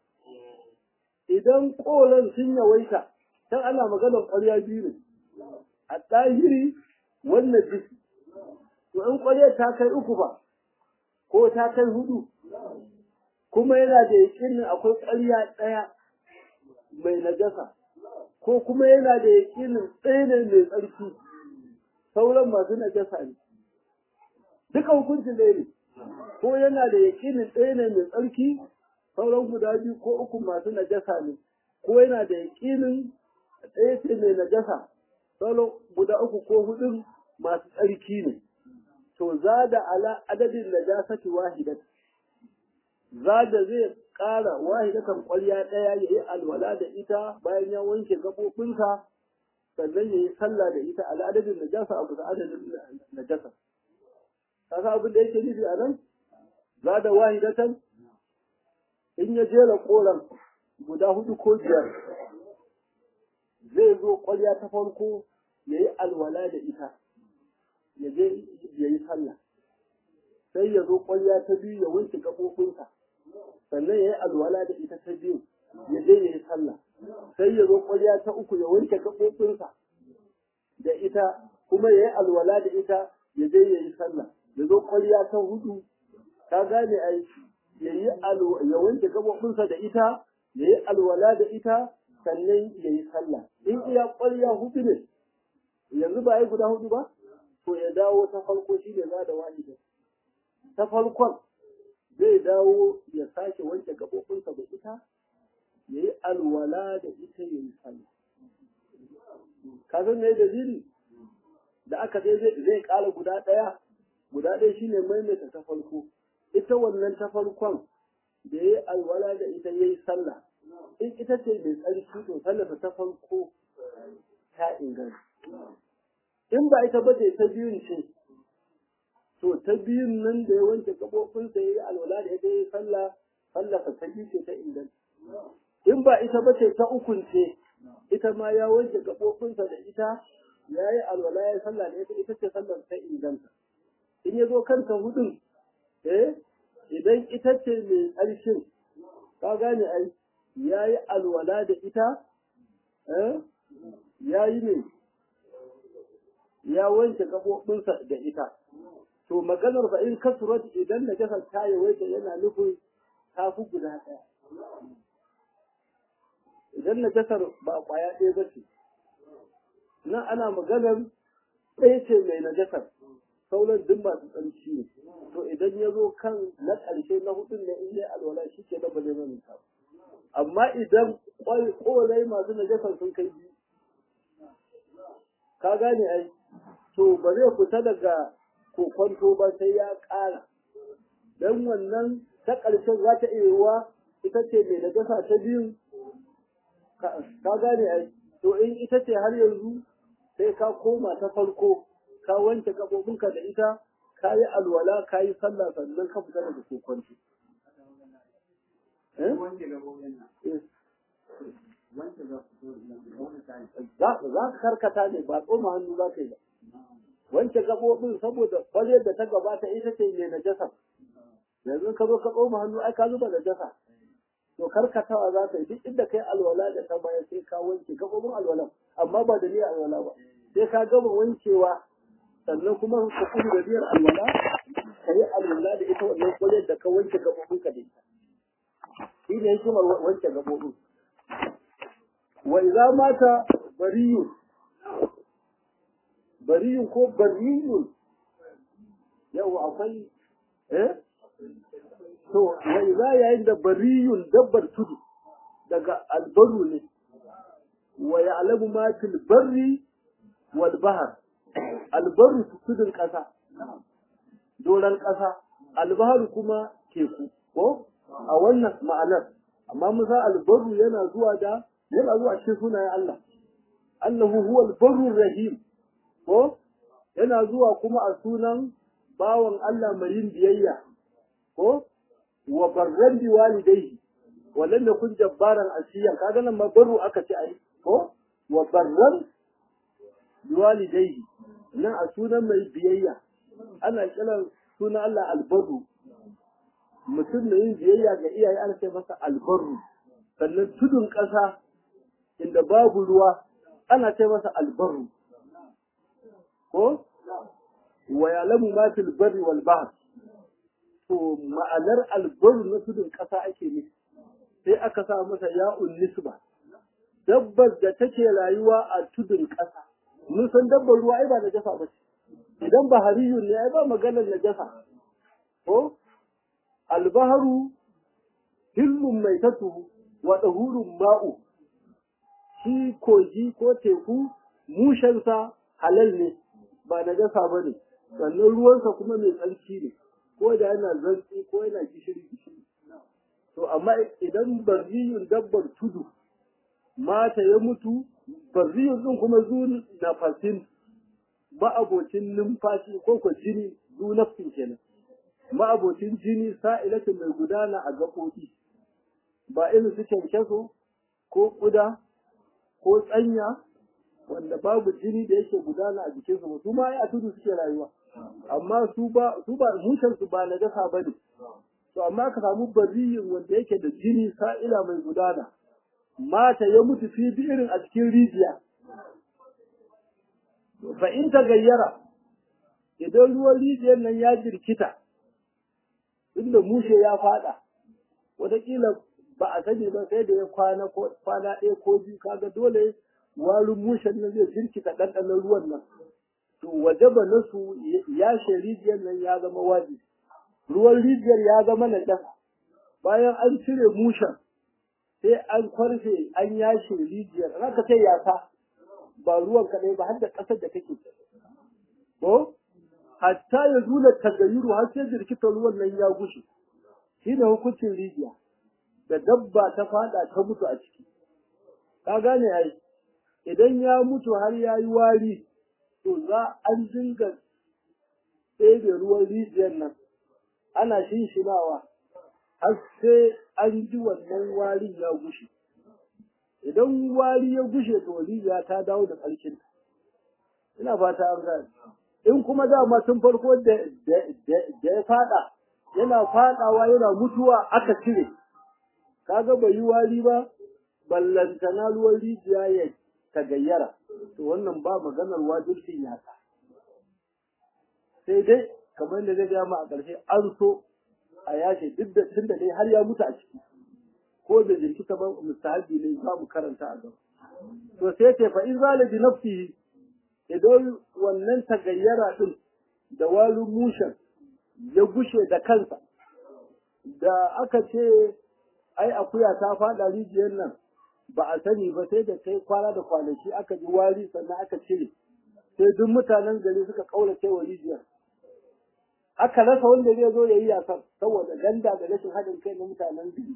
idan kolan sun yawaita dan ana maganar ƙwarya biyu ne a ɗahiri wannan jiki to in ƙwarya ta kai uku ba ko ta kai hudu kuma yana da yakinin akwai ƙwarya ɗaya mai najasa ko kuma yana da yakinin ɗaya ne mai tsarki sauran masu najasa ne duka hukuncin ɗaya ne ko yana da yakinin ɗaya ne mai tsarki sauran guda biyu ko uku masu najasa ne ko yana da yakinin ɗaya ce mai najasa sauran guda uku ko hudun masu tsarki ne to za da ala adadin najasati wahidat za da zai ƙara wahidatan ƙwarya ɗaya ya yi alwala da ita bayan ya wanke gaɓoɓinsa sannan ya yi sallah da ita ala adadin najasa a bisa adadin najasa kasa abin da yake nufi a nan za da wahidatan in ya jera koran guda hudu ko biyar zai zo ƙwarya ta farko ya yi alwala da ita ya je ya yi sallah sai ya zo ƙwarya ta biyu ya wanke gaɓoɓinsa sannan ya yi alwala da ita ta biyu ya je ya yi sallah sai ya zo ƙwarya ta uku ya wanke gaɓoɓinsa da ita kuma ya yi alwala da ita ya je ya yi sallah ya zo ƙwarya ta hudu ka gane ai ya yi ya wanke gaɓoɓinsa da ita ya yi alwala da ita sannan ya yi sallah in iya ƙwarya hudu ne yanzu ba yi guda hudu ba to ya dawo ta farko shi ne za da wahida ta farkon zai dawo ya sake wanke gaɓoɓinsa da ita ya yi alwala da ita ya yi sallah ka san me dalili da aka ce zai ƙara guda ɗaya guda ɗaya shine maimaita ta farko ita wannan ta farkon da ya yi alwala da ita ya yi sallah in ita ce mai tsarki to sallarsa ta farko ta inganta in ba ita ba ce ta biyun ce to ta biyun nan da ya wanke gaɓoɓinsa ya yi alwala da ita ya yi sallah sallarsa ta biyu ce ta inganta in ba ita ba ce ta ukun ce ita ma ya wanke gaɓoɓinsa da ita ya yi alwala ya yi sallah da ita ita ce sallar ta inganta in ya zo kanta hudun eh idan ita ce mai ƙarshen ka gane ai ya yi alwala da ita eh ya yi ne ya wanke gaɓoɓinsa da ita to maganar ba in kasurat idan na jasar ta yawaita yana nufin ta fi guda ɗaya idan na jasar ba ƙwaya ɗaya ba ce nan ana maganar ɗaya ce mai najasar sauran duk masu tsarki ne to idan ya zo kan na ƙarshe na hudun ne in yi alwala shi ke da ba zai manta ba amma idan ƙolai masu najasar sun kai biyu ka gane ai to ba zai fita daga kokonto ba sai ya ƙara don wannan ta ƙarshen za ta iya yiwuwa ita ce mai najasa ta biyun ka gane ai to in ita ce har yanzu sai ka koma ta farko ka wanke gaɓoɓinka da ita ka yi alwala ka yi sallah sannan ka fita daga kokonto za ka karkata ne ba tsoma hannu za ka yi ba wanke gaɓoɓin saboda ƙwaryar da ta gabata ita ce mai najasa yanzu ka zo ka tsoma hannu ai ka zuba najasa to karkatawa za ka yi duk inda kai alwala da ta baya sai ka wanke gaɓoɓin alwala amma ba da niyyar alwala ba sai ka gama wankewa sannan kuma ka kudu da niyyar alwala ka yi alwala da ita wannan ƙwaryar da ka wanke gaɓoɓin ka da ita shi ne hikimar wanke gaɓoɓin wa idza mata bariyun bariyun ko bariyun yau akwai eh to wa idza yayin da bariyun dabbar tudu daga albaru ne wa ya'lamu ma fil barri wal bahr albaru tudun kasa doran kasa albaharu kuma teku ko a wannan ma'anar amma musa albaru yana zuwa da yana zuwa cikin sunayen Allah Allahu huwa al-barrur rahim ko yana zuwa kuma a sunan bawan Allah mai yin biyayya ko wa barran bi walidayhi wa lam yakun jabbaran asiyan kaga nan ma barru aka ce ai ko wa barran bi walidayhi nan a sunan mai biyayya ana kiran sunan Allah albarru mutum mai yin biyayya ga iyaye ana ce masa albarru sannan tudun ƙasa inda babu ruwa ana ce masa albarru ko wa ya'lamu ma fil barri wal bahr to ma'anar albarru na tudun ƙasa ake nufi sai aka sa masa ya'un nisba dabbar da take rayuwa a tudun ƙasa mun san dabbar ruwa ai ba da jasa ba ce idan bahariyun ne ai ba maganar najasa ko albaharu hillun mai tatu wa ɗahurun ma'u shi kogi ko teku mushensa halal ne ba na gasa ba ne sannan ruwansa kuma mai tsarki ne ko da yana zantsi ko yana gishiri gishiri to amma idan barriyun dabbar tudu mata ya mutu barriyun din kuma zu nafasin ma'abocin numfashi ko ko jini zu nafsin kenan ma'abocin jini sa'ilatin mai gudana a gaɓoɓi ba irin su kyankyaso ko ƙuda ko tsanya wanda babu jini da yake gudana a jikinsu ba su ma a tudu suke rayuwa amma su ba su ba mushen su ba najasa bane to amma ka samu bariyin wanda yake da jini sa'ila mai gudana mata ya mutu fi irin a cikin rijiya fa in ta gayyara idan ruwan rijiyar nan ya jirkita inda mushe ya fada wataƙila ba a sani ba sai da ya kwana ko kwana ɗaya ko biyu kaga dole warin mushen nan zai jirkita ɗanɗanon ruwan nan to wajaba nasu ya rijiyar nan ya zama wajibi ruwan rijiyar ya zama na ƙasa bayan an cire mushen sai an kwarfe an yashe rijiyar haka sai yasa ba ruwan kaɗai ba har da ƙasar da kake ko hatta ya zula tagayyuru har sai jirkitar ruwan nan ya gushe shi ne hukuncin rijiya da dabba ta fada ta mutu a ciki ka gane ai idan ya mutu har ya yi wari to za an dinga ɗebe ruwan rijiyar nan ana shinshinawa har sai an ji wannan warin ya gushe idan wari ya gushe to rijiya ta dawo da ƙarshen ina fata an gane in kuma dama tun farko da ya fada yana fadawa yana mutuwa aka cire kaga bai yi wari ba ballantana ruwan rijiya ya tagayyara to wannan ba maganar wajibcin yasa sai dai kamar da zai ma a ƙarshe an so a yashe duk da tun da dai har ya mutu a ciki ko da jirkita ba mustahabi ne za mu karanta a gaba to sai ce fa in zala bi nafsihi idan wannan tagayyara din da walin mushen ya gushe da kansa da aka ce ai akuya ta faɗa rijiyar nan ba a sani ba sai da kai kwana da kwanaki aka ji wari sannan aka cire sai duk mutanen gari suka kaurace wa rijiyar aka rasa wanda zai zo ya yi yasan saboda ganda da rashin haɗin kai na mutanen gari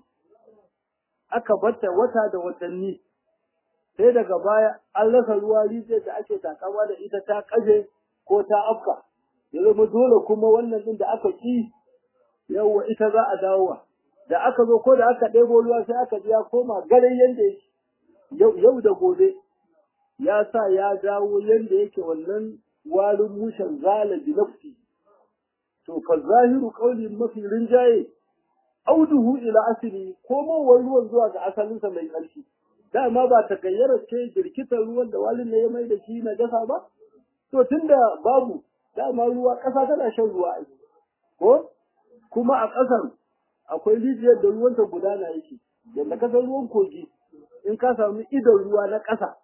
aka bata wata da watanni sai daga baya an rasa ruwa rijiyar da ake takawa da ita ta kaje ko ta afka ya zama dole kuma wannan din da aka ki yawa ita za a dawowa da aka zo ko da aka ɗebo ruwa sai aka ji ya koma garin yanda yake yau da gobe ya sa ya dawo yanda yake wannan warin mushen zala bi nafsi to fa zahiru qawli mafi rinjaye auduhu ila asli komowar ruwan zuwa ga asalinsa mai ƙarfi dama ba ta gayyara ce jirkitar ruwan da walin ne ya mai da shi na gasa ba to tunda babu dama ruwa ƙasa tana shan ruwa ai ko kuma a ƙasar akwai rijiyar da ruwanta gudana yake yadda ka san ruwan kogi in ka samu idon ruwa na ƙasa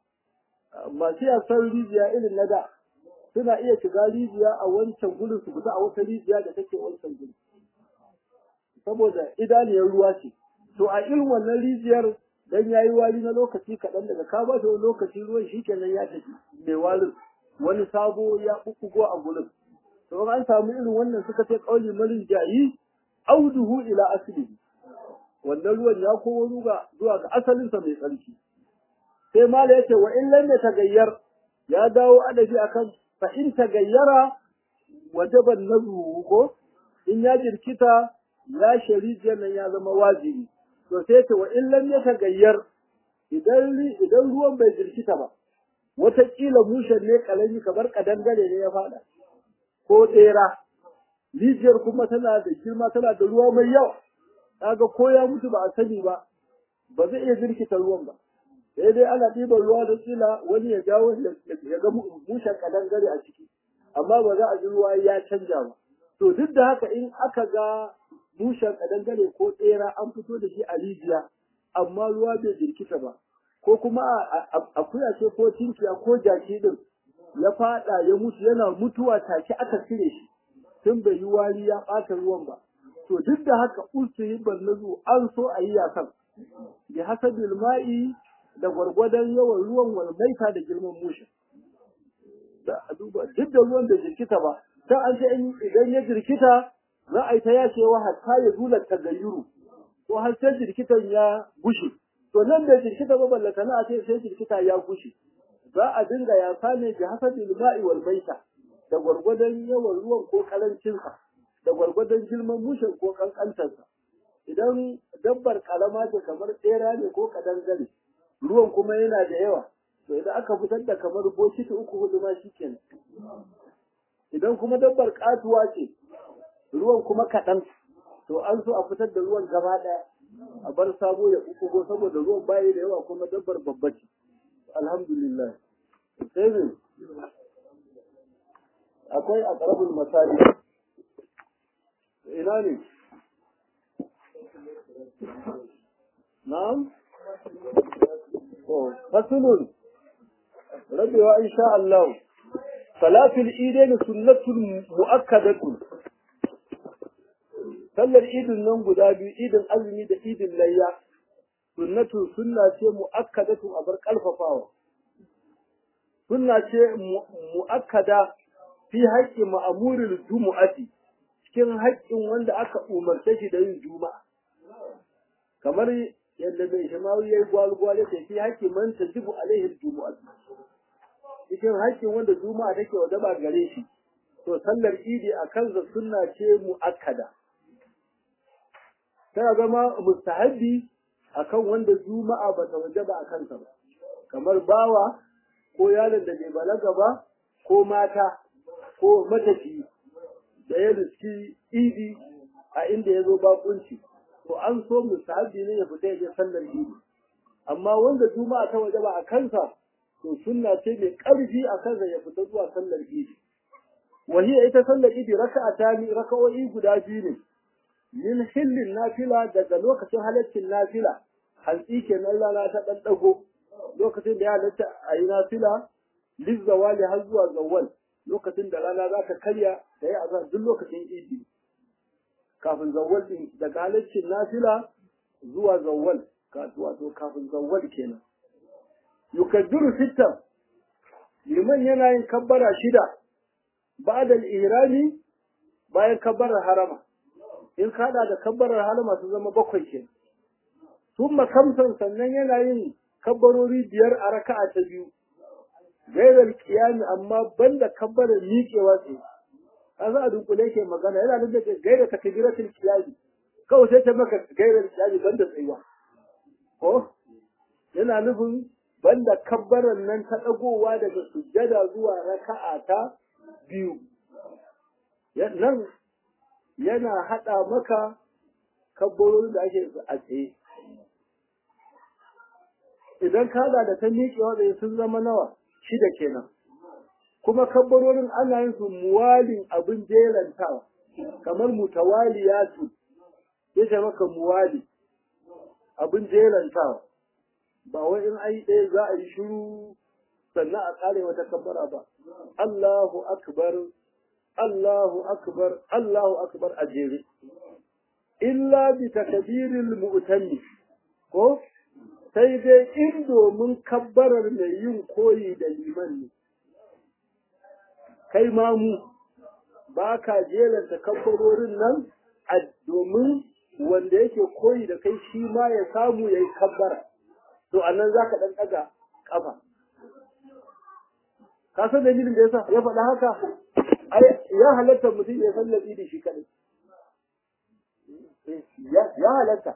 masu yasan rijiya irin na da suna iya shiga rijiya a wancan gudun su fita a wata rijiya da take wancan gudun saboda idaniyar ruwa ce to a irin wannan rijiyar dan yayi wari na lokaci kaɗan daga ka ba wani lokaci ruwan shikenan ya tafi mai warin wani sabo ya bubbugo a gurin to an samu irin wannan suka ce kauli marin jayi auduhu ila aslihi wannan ruwan ya komo ruga zuwa ga asalinsa mai tsarki sai mala yace wa in lam tagayyar ya dawo adabi akan fa in tagayyara wajaba nazu ko in ya jirkita ya sharijiyar nan ya zama wajibi to sai ce wa in lam tagayyar idan idan ruwan bai jirkita ba wataƙila mushen ne kalami kamar kadangare ne ya fada ko tsera rijiyar kuma tana da girma tana da ruwa mai yawa kaga ko ya mutu ba a sani ba ba zai iya jirkita ruwan ba sai dai ana ɗiban ruwa da kila wani ya jawo ya ga mushen kadangare a ciki amma ba za a ji ruwa ya canja ba to duk da haka in aka ga mushen kadangare ko tsera an fito da shi a rijiya amma ruwa bai jirkita ba ko kuma akuya ce ko tinkiya ko jaki din ya fada ya mutu yana mutuwa take aka cire shi tun bai yi wari ya ɓata ruwan ba to duk da haka usuhi nazu an so a yi yakan bi hasabil ma'i da gwargwadon yawan ruwan walmaita da girman mushe da a duba duk da ruwan da jirkita ba sai an ce idan ya jirkita za a yi ta yacewa hatta ya zula tagayyuru ko har sai jirkitan ya gushe to nan da jirkita ba ballata na a ce sai jirkita ya gushe za a dinga yasa ne bi hasabil ma'i wal maita da gwargwadon yawan ruwan ko karancinsa da gwargwadon girman mushen ko kankantarsa idan dabbar karama ce kamar tsera ne ko kadangare ruwan kuma yana da yawa to idan aka fitar da kamar bokiti uku hudu ma shikenan idan kuma dabbar katuwa ce ruwan kuma kaɗan to an so a fitar da ruwan gaba ɗaya a bar sabo ya uku saboda ruwan bayi da yawa kuma dabbar babba ce alhamdulillah sai ne akwai a ƙarabin misali ina ne na'am fasulun rabewa insha Allah salatul idain sunnatul muakkadatun sallar idin nan guda biyu idin azumi da idin layya sunnatu sunna ce muakkadatun a bar kalfafawa sunna ce muakkada fi haƙƙi ma'amuril jumu'ati cikin haƙƙin wanda aka umarce shi da yin juma'a kamar yadda mai shimawi ya yi gwalgwale ta fi haƙƙi man ta jibu alaihi jumu'a cikin haƙƙin wanda juma'a take wajaba gare shi to sallar idi a kansa sunna ce mu'akkada tana zama mustahabbi akan wanda juma'a ba ta wajaba a kansa ba kamar bawa ko yaron da bai balaga ba ko mata ko matafi da ya riski idi a inda ya zo bakunci to an so musahabi ne ya fita ya je sallar idi amma wanda juma'a ta waje ba a kansa to sunna ce mai ƙarfi a kansa ya fita zuwa sallar idi wahiya ita sallar idi raka'a ta ni raka'o'i guda biyu ne min hillin nafila daga lokacin halaccin nafila hantsi kenan rana ta ɗan ɗago lokacin da ya halatta a yi nafila lizzawali har zuwa zawwal lokacin da rana za ka karya da ya azar duk lokacin idi kafin zawwal din daga halaccin nafila zuwa zawwal wato kafin zawwal kenan yukaddiru sittan liman yana yin kabbara shida ba'da al-ihrami bayan kabbarar harama in kada da kabbarar harama su zama bakwai kenan thumma kamsan sannan yana yin kabbarori biyar a raka'a ta biyu gairar kiyami amma banda kabbarar miƙewa ce an za a dunkule ke magana yana nuna da gaira ta kabiratul kiyami kawai sai ta maka gairar kiyami banda tsayuwa ko yana nufin banda kabbarar nan ta ɗagowa daga sujjada zuwa raka'a ta biyu nan yana haɗa maka kabbarorin da ake a tsaye idan ka da ta miƙewa da sun zama nawa shida kenan kuma kabbarorin ana yin su muwalin abin jerantawa kamar mutawaliyatu yace maka muwali abin jerantawa ba wai in ai ɗaya za a yi shiru sannan a ƙare wata kabbara ba Allahu akbar Allahu akbar Allahu akbar a jere illa bi takbiril mu'tammi ko sai dai in domin kabbarar mai yin koyi da liman ne kai mamu ba ka jeranta kabbarorin nan a domin wanda yake koyi da kai shi ma ya samu ya yi kabbara to a nan za ka ɗan ɗaga ƙafa ka san dalilin da yasa ya faɗa haka ya halatta mutum ya sallabi da shi kaɗai ya halatta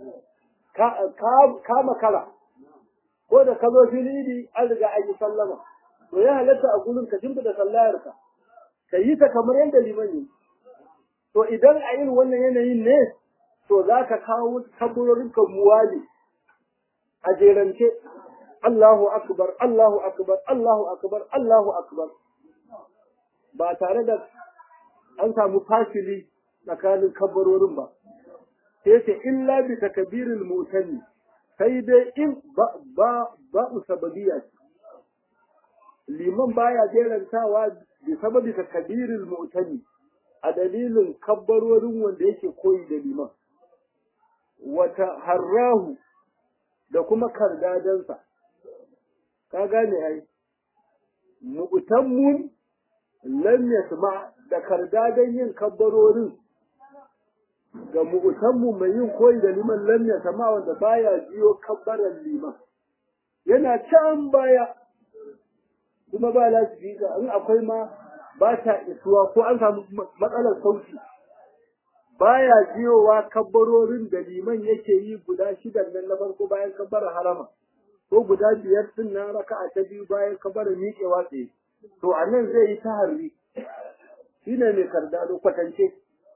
ka makara ko da ka zo fili an riga an yi sallama to ya halatta a gurin ka shimfi da sallayarka ka yi ta kamar yadda liman yi to idan a irin wannan yanayin ne to za ka kawo kaburorin ka muwali a jerance Allahu akbar Allahu akbar Allahu akbar Allahu akbar ba tare da an samu fasili tsakanin kabarorin ba sai ce illa bi takbiril mutanni sai dai in ba ba ba usababiyya liman baya jerantawa bi sababi takbiril mutanni a dalilin kabbarorin wanda yake koyi da liman wata harrahu da kuma kardadansa ka gane ai mu'tammun lam yasma da kardadan yin kabbarorin ga mu'tammu mai yin koyi da liman lam yasma wanda baya jiyo kabbaran liman yana can baya kuma ba lasifika in akwai ma ba ta isuwa ko an samu matsalar sauti baya jiyowa kabbarorin da liman yake yi guda shidan nan na farko bayan kabbara harama ko guda biyar din nan raka'a ta biyu bayan kabbara miƙewa tsaye to a nan zai yi taharri shine mai kardado kwatance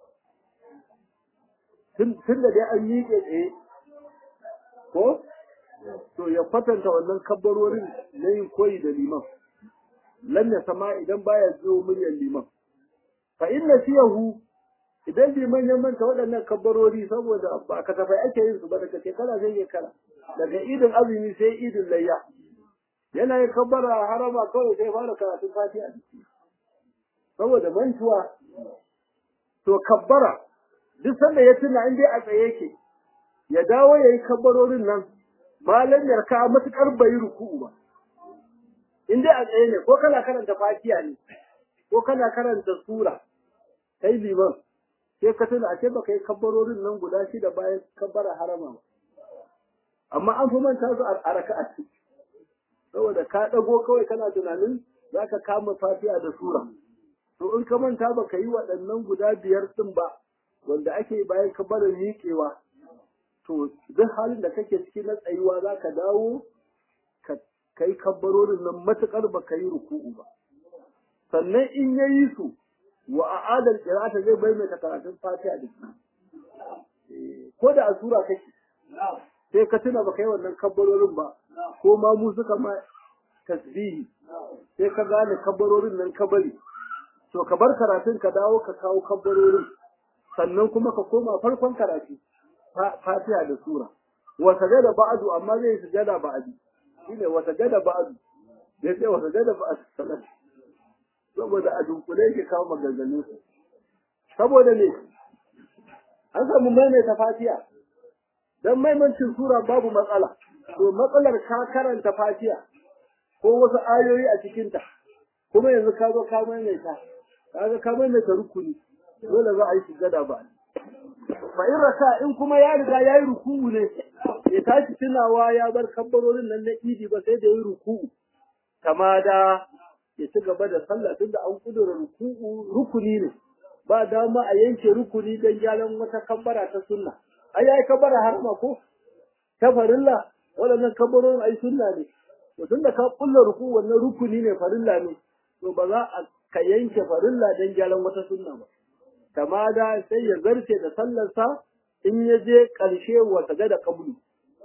tun da dai an miƙe tsaye ko to ya kwatanta wannan kabbarorin na yin koyi da liman lam ya sama idan baya jiyo muryar liman fa inna fiyahu idan liman ya manta waɗannan kabbarori saboda ba kasafai ake yin su ba daga shekara sai shekara daga idin azumi sai idin layya yana yin kabbara harama kawai sai fara karatun fatiha saboda mantuwa to kabbara duk sanda ya tuna in dai a tsaye yake ya dawo ya yi kabbarorin nan malam yarka matukar bai ruku'u ba in dai a tsaye ne ko kana karanta fatiha ne ko kana karanta sura kai liman sai ka tuna a ce baka yi kabbarorin nan guda shida bayan kabbara harama ba amma an fi manta su a raka'a saboda ka dago kawai kana tunanin zaka kama fatiha da sura to in ka manta baka yi waɗannan guda biyar din ba wanda ake bayan kabbarar miƙewa to duk halin da kake ciki na tsayuwa zaka dawo ka kai kabbarorin nan matukar baka yi ruku'u ba sannan in yayi su wa a'adal qira'ata zai maimaita karatun Fatiha da shi ko da a sura kake sai ka tuna baka yi wannan kabbarorin ba ko ma mu suka ma tasbihi sai ka gane kabbarorin nan ka bari to ka bar karatun ka dawo ka kawo kabbarorin sannan kuma ka koma farkon karatu Fatiha da sura wa sajada ba'du amma zai sujada ba'di shine wa sajada ba'du sai sai wa sajada ba'du salat to saboda a dunkule yake kawo maganganu su saboda ne an samu maimaita fatiha dan maimancin sura babu matsala to matsalar ka karanta fatiha ko wasu ayoyi a cikinta kuma yanzu ka zo ka maimaita kaga ka maimaita rukuni dole za a yi sujada ba fa in raka in kuma ya riga ya yi ruku'u ne ya tashi tunawa ya bar kabbarorin nan na idi ba sai da yi ruku'u kama da ya ci gaba da sallah tunda an kudura ruku'u rukuni ne ba dama a yanke rukuni don gyaran wata kabbara ta sunna ai yayi kabbara harama ko ta farilla waɗannan kabbarorin ai sunna ne to tunda ka kulla ruku wannan rukuni ne farilla ne to ba za a ka yanke farilla don gyaran wata sunna ba kama da sai ya zarce da sallarsa in ya je ƙarshe wa sajada qabli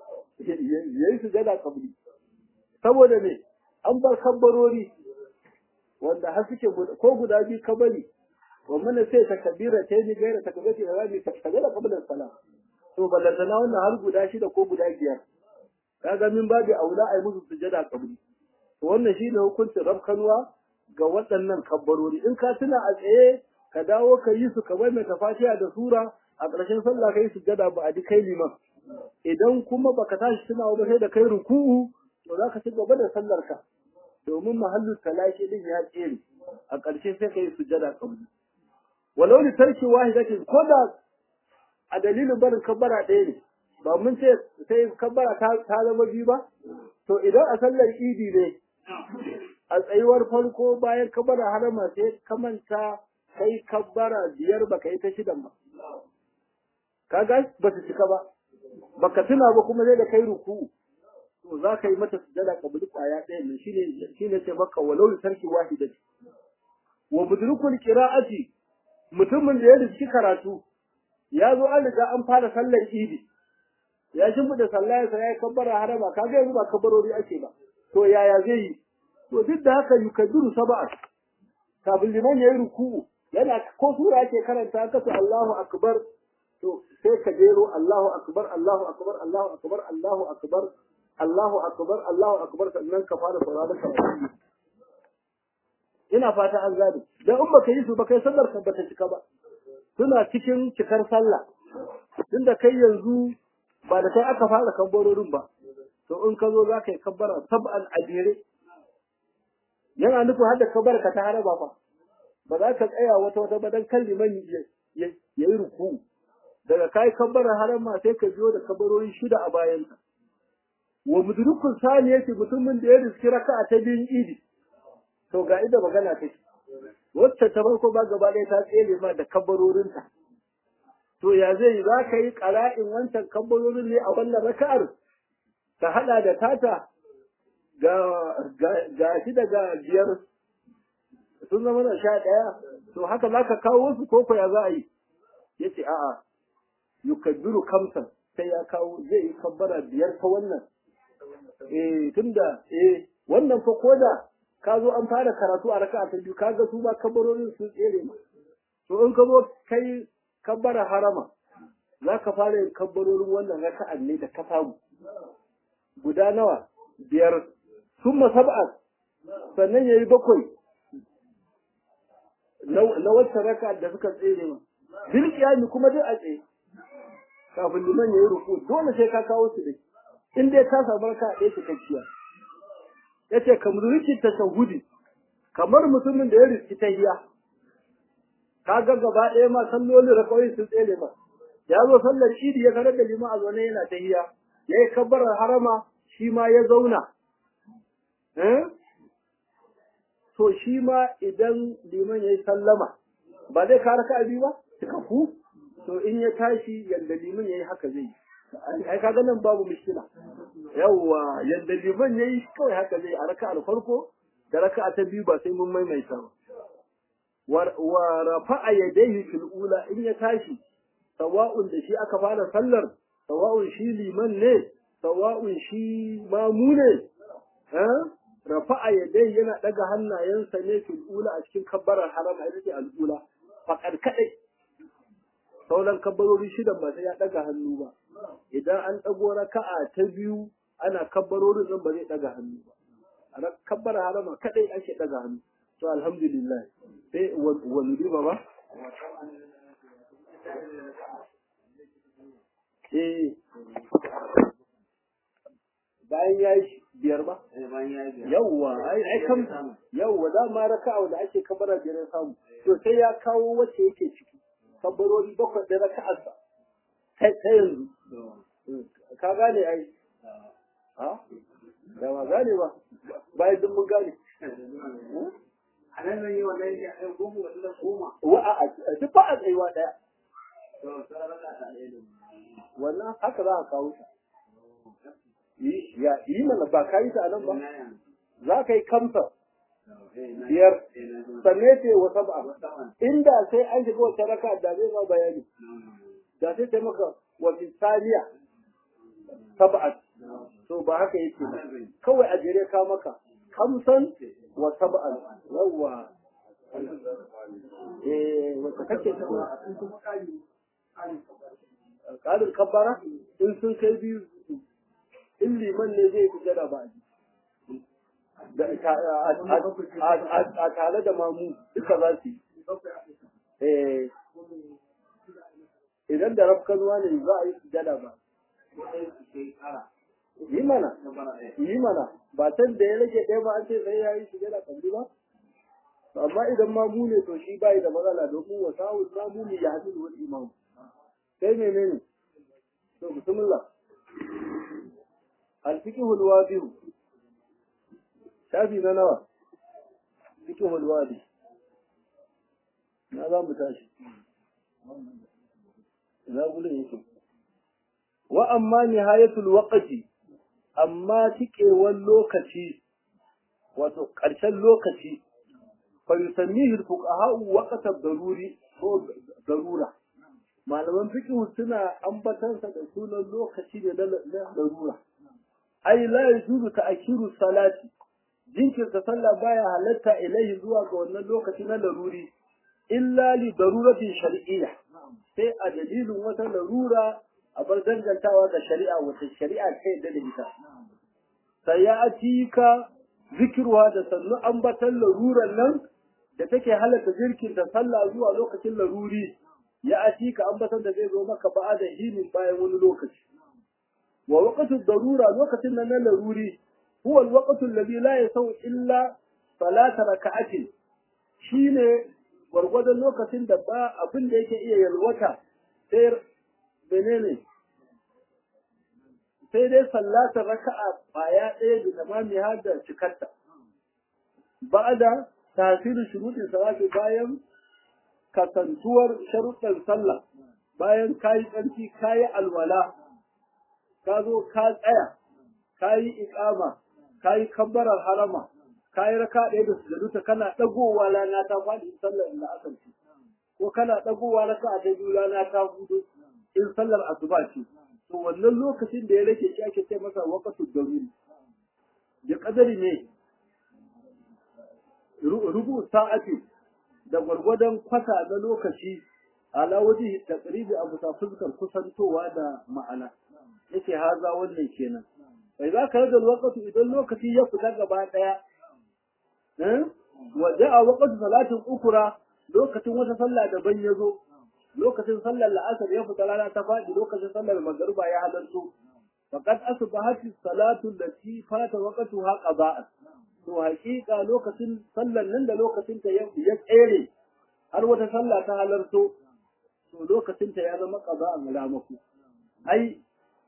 yayi sujada qabli saboda ne an bar kabbarori wanda har suke ko guda biyu kabari wa mana sai ta kabira ta yi gaira ta kabira ta rabi ta sajada qabla salam to ballantana wannan har guda shida ko guda biyar kaga min babu aula ai musu sujada qabli to wannan shine hukuncin rabkanwa ga waɗannan kabbarori in ka tuna a tsaye ka dawo ka yi su kamar mai tafatiya da sura a ƙarshen sallah kai sujada ba a ji kai liman idan kuma baka tashi tunawa ba sai da kai ruku'u to za ka ci gaba da sallar ka domin mahallu talashi din ya tsere a ƙarshe sai ka yi sujada kabli walau li tarki wahidatin ko da a dalilin barin kabbara ɗaya ne ba mun ce sai kabbara ta zama biyu ba to idan a sallar idi ne a tsayuwar farko bayan kabbara harama sai ka manta kai kabbara biyar baka yi ta shidan ba kaga ba su cika ba baka tuna ba kuma sai da kai ruku to za ka yi mata sujada kabuli kwaya ɗaya ne shine shine ce maka walau tarki wahidati wa mudrikul qira'ati mutumin da ya riski karatu ya zo an riga an fara sallar idi ya shimfiɗa sallah sai ya kabbara harama kaga yanzu ba kabbarori ake ba to yaya zai yi to duk da haka yukaddiru sab'a kafin liman yayi ruku'u yana ko sura yake karanta ka to Allahu akbar to sai ka jero Allahu akbar Allahu akbar Allahu akbar Allahu akbar Allahu akbar Allahu akbar sannan ka fara sauraron karatu ina fata an gane dan in baka yi su ba kai sallar ka bata cika ba suna cikin cikar sallah tunda kai yanzu ba da kai aka fara kabbarorin ba to in ka zo za ka yi kabbara sab'an adire yana nufin har da kabbar ka ta haraba fa ba za ka tsaya wata wata ba dan kan liman ya yi ruku daga kai kabbarar harama sai ka biyo da kabbarori shida a bayan ka wa mudrikul saniyati mutumin da ya riski raka'a ta biyun idi to ga ida magana take wacce ta farko ba gaba ɗaya ta tsere ma da kabbarorinta to ya zai za ka yi ƙara'in wancan kabbarorin ne a wannan raka'ar ka haɗa da tata ga ga shi daga biyar sun zama na sha ɗaya to haka za ka kawo su ko ya za a yi ya ce a'a yukaddiru kamsan sai ya kawo zai yi kabbara biyar ta wannan eh tunda eh wannan fa koda ka zo an fara karatu a raka'a ta biyu kaga su ba kabbarorin sun tsere ma to in ka zo kai kabbara harama za ka fara yin kabbarorin wannan raka'an ne da ka samu guda nawa biyar summa sab'a sannan yayi bakwai na wacce raka'a da suka tsere ma bil qiyami kuma duk a tsaye kafin liman yayi ruku dole sai ka kawo su dai in dai ka samu raka'a ɗaya cikakkiya yace kamar rikin tashahudi kamar mutumin da ya riski tahiya kaga gaba ɗaya ma sallolin rakawai sun tsere ma ya zo sallar idi ya karar da lima a zaune yana tahiya ya yi kabbarar harama shi ma ya zauna to shi ma idan liman ya yi sallama ba zai kara ka abi ba ku to in ya tashi yadda liman ya yi haka zai ai kaga nan babu mishkila yawwa yadda liman ya yi kawai haka zai a raka'ar farko da raka'a ta biyu ba sai mun maimaita ba wa rafa'a yadayhi fil ula in ya tashi sawa'un da shi aka fara sallar sawa'un shi liman ne sawa'un shi mamu ne eh rafa'a yadayhi yana daga hannayensa ne fil ula a cikin kabbarar harama ita ce al'ula faqad kadai sauran kabbarori shidan ba sai ya daga hannu ba idan an dago raka'a ta biyu ana kabbarorin nan ba zai daga hannu ba a kabbar harama kadai ake daga hannu to alhamdulillah sai wani riba ba eh bayan ya yi biyar ba yawwa ai ai kam yawwa da ma raka'a da ake kabara biyar samu to sai ya kawo wacce yake ciki kabarori bakwai da raka'arsa sai sai yanzu ka gane ai ha da ba gane ba bayan duk mun gane a nan zan yi wannan ya ɗan goma wasu da goma wa a duk ba a tsayuwa daya to sai raka ta ɗaya da wannan haka za a kawo ta yi ya yi mana ba ka yi ta a nan ba za ka yi kamsa biyar sannan ce wa sab'a inda sai an shiga wata raka da zai ma bayani da sai ta maka wa fisaniya sab'at to ba haka yake ba kawai a jere ka maka kamsan wa sab'an yawwa eh wata kake ta ƙarin kabbara in sun kai biyu in liman ne zai fi jada ba a tare da mamu duka za su yi idan da rafkanuwa ne za a yi sujada ba yi mana yi mana ba can da ya rage ɗaya ba an ce sai ya yi sujada kalli ba amma idan mamu ne to shi bai da matsala domin wa sa'ul mamu ne ya hadu wal imam sai menene to bismillah al-fiqhu al-wadi shafi na nawa fiqhu al-wadi na za mu tashi ina gulun yake wa amma nihayatul waqti amma tikewar lokaci wato ƙarshen lokaci fa yusammihi al-fuqaha waqta daruri ko darura malaman fiqh suna ambatan sa da sunan lokaci da na darura ai la yajuzu ta'khiru salati jinkirta sallah baya halatta ilaihi zuwa ga wannan lokaci na laruri illa li daruratin shar'iyya sai a dalilin wata larura a bar dangantawa ga shari'a wata shari'a ta yadda da ita sai ya atika zikirwa da sannu ambatan laruran nan da take halatta jirkin da sallah zuwa lokacin laruri ya atika ambatan da zai zo maka ba'a da hinin bayan wani lokaci wa waqtu darura lokacin nan na laruri huwa alwaqtu alladhi la yasaw illa salata raka'atin shine gwargwadon lokacin da ba abin da yake iya yalwata sai menene sai dai sallatar raka'a baya ɗaya da tamami har da cikarta ba'da tasirin shuruɗin salati bayan kasantuwar sharuɗan sallah bayan kayi tsarki kayi alwala ka zo ka tsaya kayi iqama kayi kabbarar harama kayi raka ɗaya da sujuduta kana ɗagowa rana ta faɗi sallar da asar ce ko kana ɗagowa raka ta biyu rana ta hudu in sallar asuba ce to wannan lokacin da ya rage shi ake ce masa waqtu daruri ya kadari ne rubu sa'ati da gwargwadon kwata na lokaci ala waje taqribi abu ta fuskar kusantowa da ma'ana yake haza wannan kenan bai za ka rage lokaci idan lokaci ya fita gaba daya eh wa ja'a waqtu salatin ukura lokacin wata sallah daban ya zo lokacin sallar la'asar ya fita rana ta faɗi lokacin sallar magariba ya halarto faqad asbahat salatu allati fata waqtuha qada'an to haƙiƙa lokacin sallar nan da lokacin ta ya tsere har wata sallah ta halarto to lokacin ta ya zama qada'an alamaku ai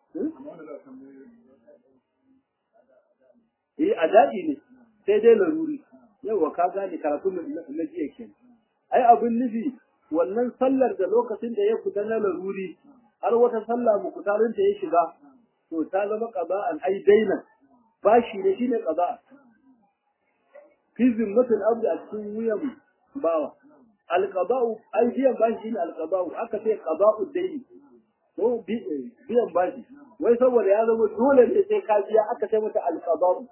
eh adadi ne sai dai laruri yawa ka gane karatu na jiya kenan ai abin nufi wannan sallar da lokacin da ya fita na laruri har wata sallah mukutarin ta ya shiga to ta zama qada'an ai daina bashi ne shine qada fi zimmatul abdi a cikin wuyan bawa alqada'u ai biyan bashi ne alqada'u aka ce qada'u daini ko biyan bashi wai saboda ya zama dole ne sai ka biya aka ce mata alqada'u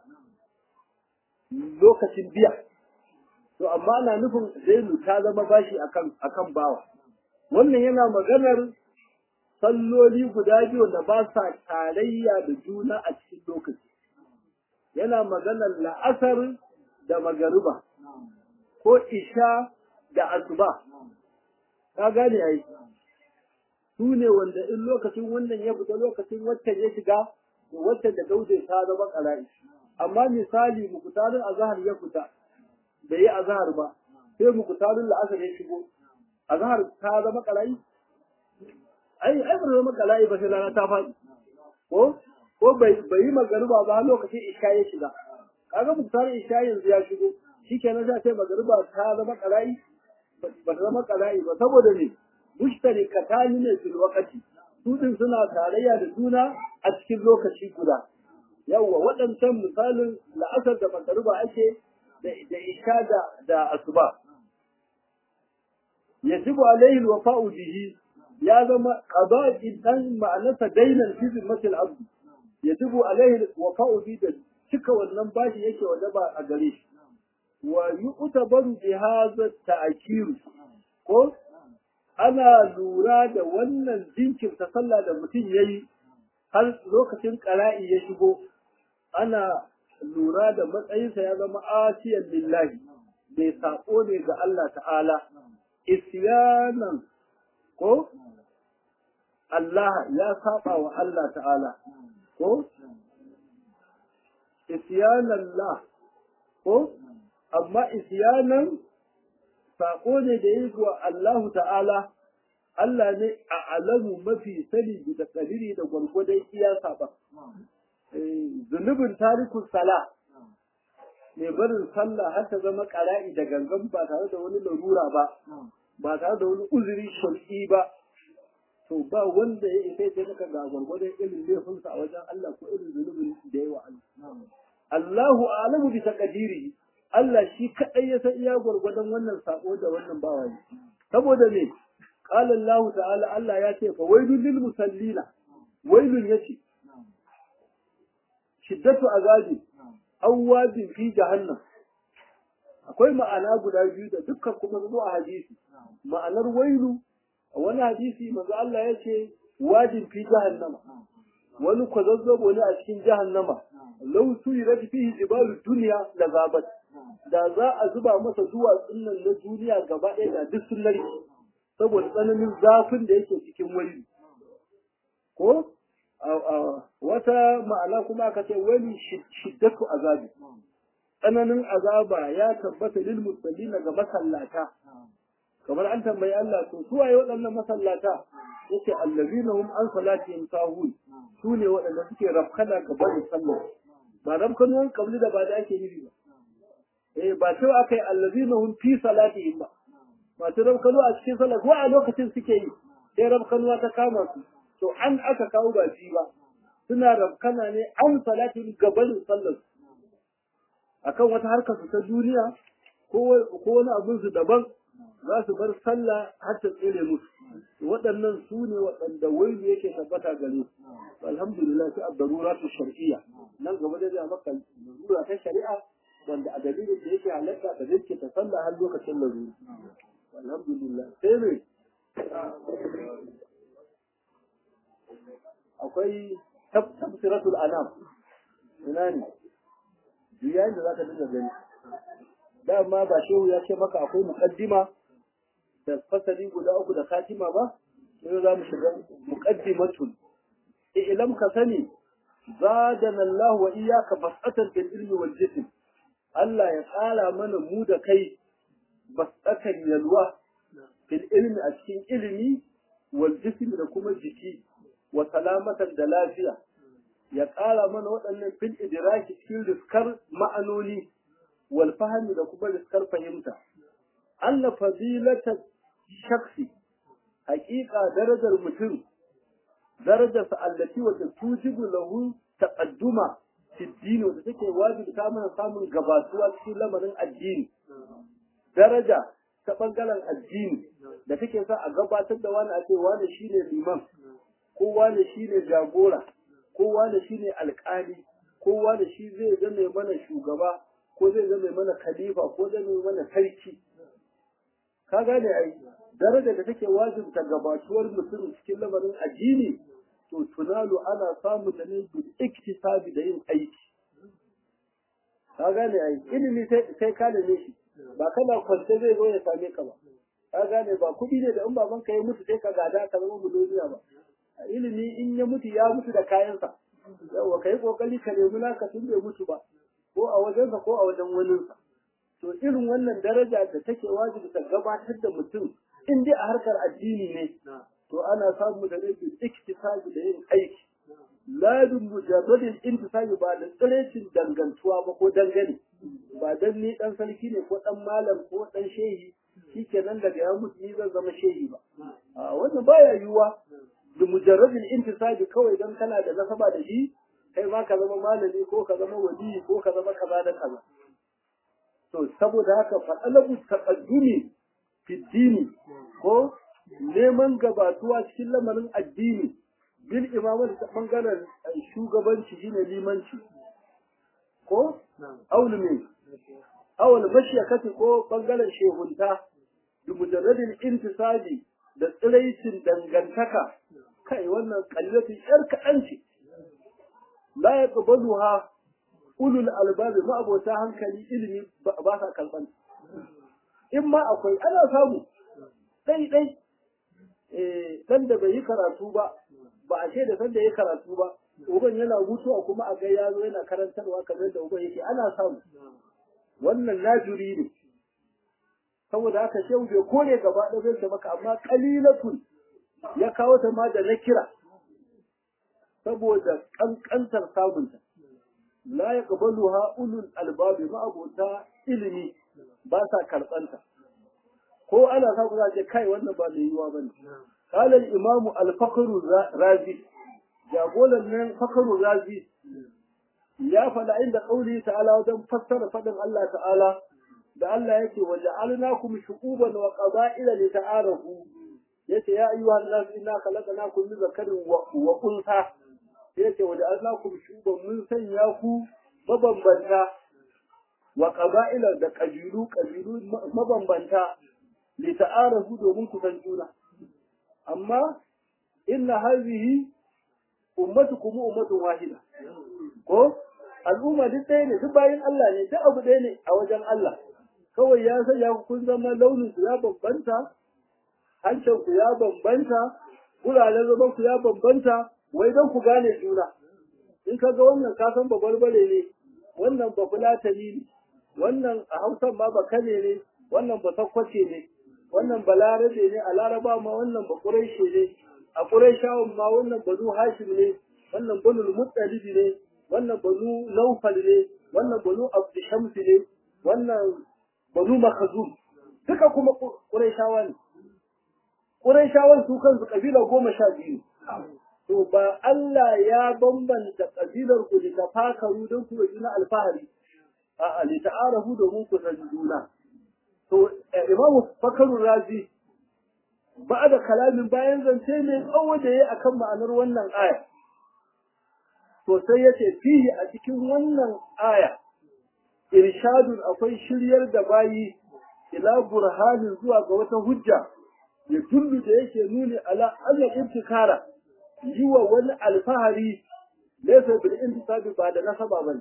lokacin biya to amma ana nufin zainu ta zama bashi akan akan bawa wannan yana maganar salloli guda biyu da ba sa tarayya da juna a cikin lokaci yana maganar la'asar da magariba ko isha da asuba ka gane ai su ne wanda in lokacin wannan ya fita lokacin waccan ya shiga to waccan da daude ta zama ƙara'i amma misali mukutarin azhar ya fita bai yi azhar ba sai mukutarin la'asar ya shigo azhar ta zama ƙara'i ai ai ba zama ƙara'i ba sai rana ta faɗi ko ko bai bai yi magariba ba lokacin isha ya shiga kaga mukutarin isha yanzu ya shigo shikenan sai sai magariba ta zama ƙara'i ba ta zama ƙara'i ba saboda ne mushtarikatani ne fil waqti su din suna tarayya da juna a cikin lokaci guda yawwa waɗancan misalin la'asar da magariba ake da da isha da da asuba yajibu alaihi alwafa'u bihi ya zama qada'i dan ma'anarsa dainan fi zimmatil abd yajibu alaihi alwafa'u bihi da cika wannan bashi yake wajaba a gare shi wa yu'tabaru bi hadha ta'kiru ko ana lura da wannan jinkirta sallah da mutum ya yi har lokacin ƙara'i ya shigo ana lura da matsayinsa ya zama asiyan lillahi mai saƙo ne ga Allah ta'ala isyanan ko Allah ya saba wa Allah ta'ala ko isyanan la ko amma isyanan saƙo ne da ya zuwa Allahu ta'ala, Allah ne a alamu mafi sani da kadiri da gwargwadon iya saɓa. Zunubin tarikun sala, mai barin sallah har ta zama ƙara'i da gangan ba tare da wani larura ba, ba tare da wani uzuri shari'i ba. To ba wanda ya isa ya maka ga gwargwadon irin laifinsa a wajen Allah ko irin zunubin da ya wa Allah. Allahu alamu bi taqdirihi Allah shi kaɗai ya san iya gwargwadon wannan sako da wannan bawa ne. Saboda me, ƙala Allah ta'ala Allah ya ce, fa wailun lil musallina, wailun ya ce, shiddatu azabi, awwabin fi jahannam. Akwai ma'ana guda biyu da dukkan kuma zo a hadisi. Ma'anar wailu, a wani hadisi manzo Allah ya ce, wajin fi jahannama. Wani kwazazzabo ne a cikin jahannama. Lau suyirat fihi jibalu duniya la zabat. da za a zuba masa duwatsun nan na duniya gaba ɗaya da duk sun narke saboda tsananin zafin da yake cikin wani ko wata ma'ana kuma aka ce wani shiddatu azabi tsananin azaba ya tabbata lil musallina ga masallata kamar an tambayi Allah to su waye waɗannan masallata yace allazina hum an salatihim sahun su ne waɗanda suke rafkana ga barin sallah ba rafkanuwan kabli da ba da ake nufi ba eh ba cewa aka yi allazina hum fi salatihim ba masu rabkanu a cikin sallah ko a lokacin suke yi sai rabkanuwa ta kama su to an aka kawo ba shi ba suna rabkana ne an salatin gabanin sallar akan wata harkar su ta duniya ko wani abin su daban za su bar sallah har ta tsere musu waɗannan su ne waɗanda wailu yake tabbata gare su alhamdulillah sai abdaruratu shar'iyya nan gaba da zai maka darura ta shari'a wanda a dalilin da yake halatta da zai ta sallah har lokacin laruri alhamdulillah sai ne akwai tafsiratul anam ina ne yayin da zaka dinga gani dama ba shehu ya ce maka akwai muqaddima da fasali guda uku da katima ba sai za mu shiga muqaddimatul ilam ka sani zadana Allah wa iyyaka fasatan bil ilmi wal jism Allah ya ƙara mana mu da kai basatan yalwa fil ilmi a cikin ilimi wal jism da kuma jiki wa salamatan da lafiya ya ƙara mana waɗannan fil idraki cikin riskar ma'anoni wal fahmi da kuma riskar fahimta Allah fadilata shaksi haƙiƙa darajar mutum darajarsa allati wa tujibu lahu taqadduma fi dini wanda take wajibta mana samun gabatuwa cikin lamarin addini daraja ta bangaren addini da take sa a gabatar da wani a ce wani shine liman ko wani shine jagora ko wani shine alƙali ko wani shi zai zama mana shugaba ko zai zama mana khalifa ko zai zama mana sarki ka gane ai daraja da take wajibta gabatuwar mutum cikin lamarin addini to tunalu ana samun da ne bil iktisabi da yin aiki ka gane ai ilimi sai ka da shi ba kana kwance zai zo ya same ka ba ka gane ba kuɗi ne da in baban ka ya mutu sai ka gada ka zama miliyoniya ba ilimi in ya mutu ya mutu da kayansa yawa ka yi kokari ka nemi naka tun bai mutu ba ko a wajensa ko a wajen waninsa to irin wannan daraja da take wajibi ta gabatar da mutum in dai a harkar addini ne to ana samu da rage iktisabi da yin aiki ladin mujarradin intisabi ba da tsirecin dangantuwa ba ko dangane ba dan ni dan sarki ne ko dan malam ko dan shehi shikenan daga ya mutu ni zan zama shehi ba a wannan baya yiwuwa da mujarradin intisabi kawai dan kana da nasaba da shi kai ma ka zama malami ko ka zama wali ko ka zama kaza da kaza to saboda haka fa talabu taqaddumi fi dini ko neman gabatuwa cikin lamarin addini bil imamati ta bangaren shugabanci shine limanci ko aulu me awal mashiyakati ko bangaren shehunta bi mujarradin intisabi da tsiraicin dangantaka kai wannan kallatu yar kaɗan ce la yaqbaluha ulul albabi ma abota hankali ilimi ba sa kalban in ma akwai ana samu dai dai eh dan da bai yi karatu ba ba a ce da san da ya karatu ba uban yana mutuwa kuma a ga yazo yana karantarwa kamar da uban yake ana samu wannan najuri ne saboda haka shehu bai kore gaba da zai maka amma qalilatun ya kawo ta ma da nakira saboda kankantar samunta la yaqbaluha ulul albabi ma abota ilimi ba sa karbanta ko ana sa za ce kai wannan ba da yiwa bane قال الإمام الفقر الرازي جابولا من فقر الرازي يا فلا عند قوله تعالى ودم فسر فدم الله تعالى da Allah yake waja'alnakum shu'uban wa qaba'ila lita'arafu yace ya ayyuhan nas inna khalaqnakum min zakarin wa unsa yace waja'alnakum shu'uban mun sanya ku mabambanta wa qaba'ila da kabilu kabilu mabambanta lita'arafu domin ku san juna amma inna hadhihi ummatukum ummatun wahida ko al'umma duk ɗaya ne duk bayin Allah ne duk abu ɗaya ne a wajen Allah kawai ya sanya ku kun zama launin ku ya bambanta hancin ku ya bambanta guraren zaman ku ya bambanta wai don ku gane juna in ka ga wannan ka san babarbare ne wannan ba fulatani ne wannan a hausan ma ba kane ne wannan ba sakkwace ne wannan balarabe ne a laraba ma wannan ba ƙuraishe ne a ƙuraishawan ma wannan banu hashim ne wannan banu muttalibi ne wannan banu naufal ne wannan banu abdushamsi ne wannan banu makazum duka kuma ƙuraishawa ne ƙuraishawan su kansu ƙabila goma sha biyu to ba Allah ya bambanta ƙabilar ku da tafakaru don ku na alfahari a'a li ta'arafu domin ku san juna to imamu fakaru razi ba da kalamin bayan zance mai tsawo da ya akan ma'anar wannan aya to sai yace fihi a cikin wannan aya irshadun akwai shiryar da bayi ila burhanin zuwa ga wata hujja ya tullu da yake nuni ala anna ibtikara yi wa wani alfahari laysa bil intisabi ba da nasaba bane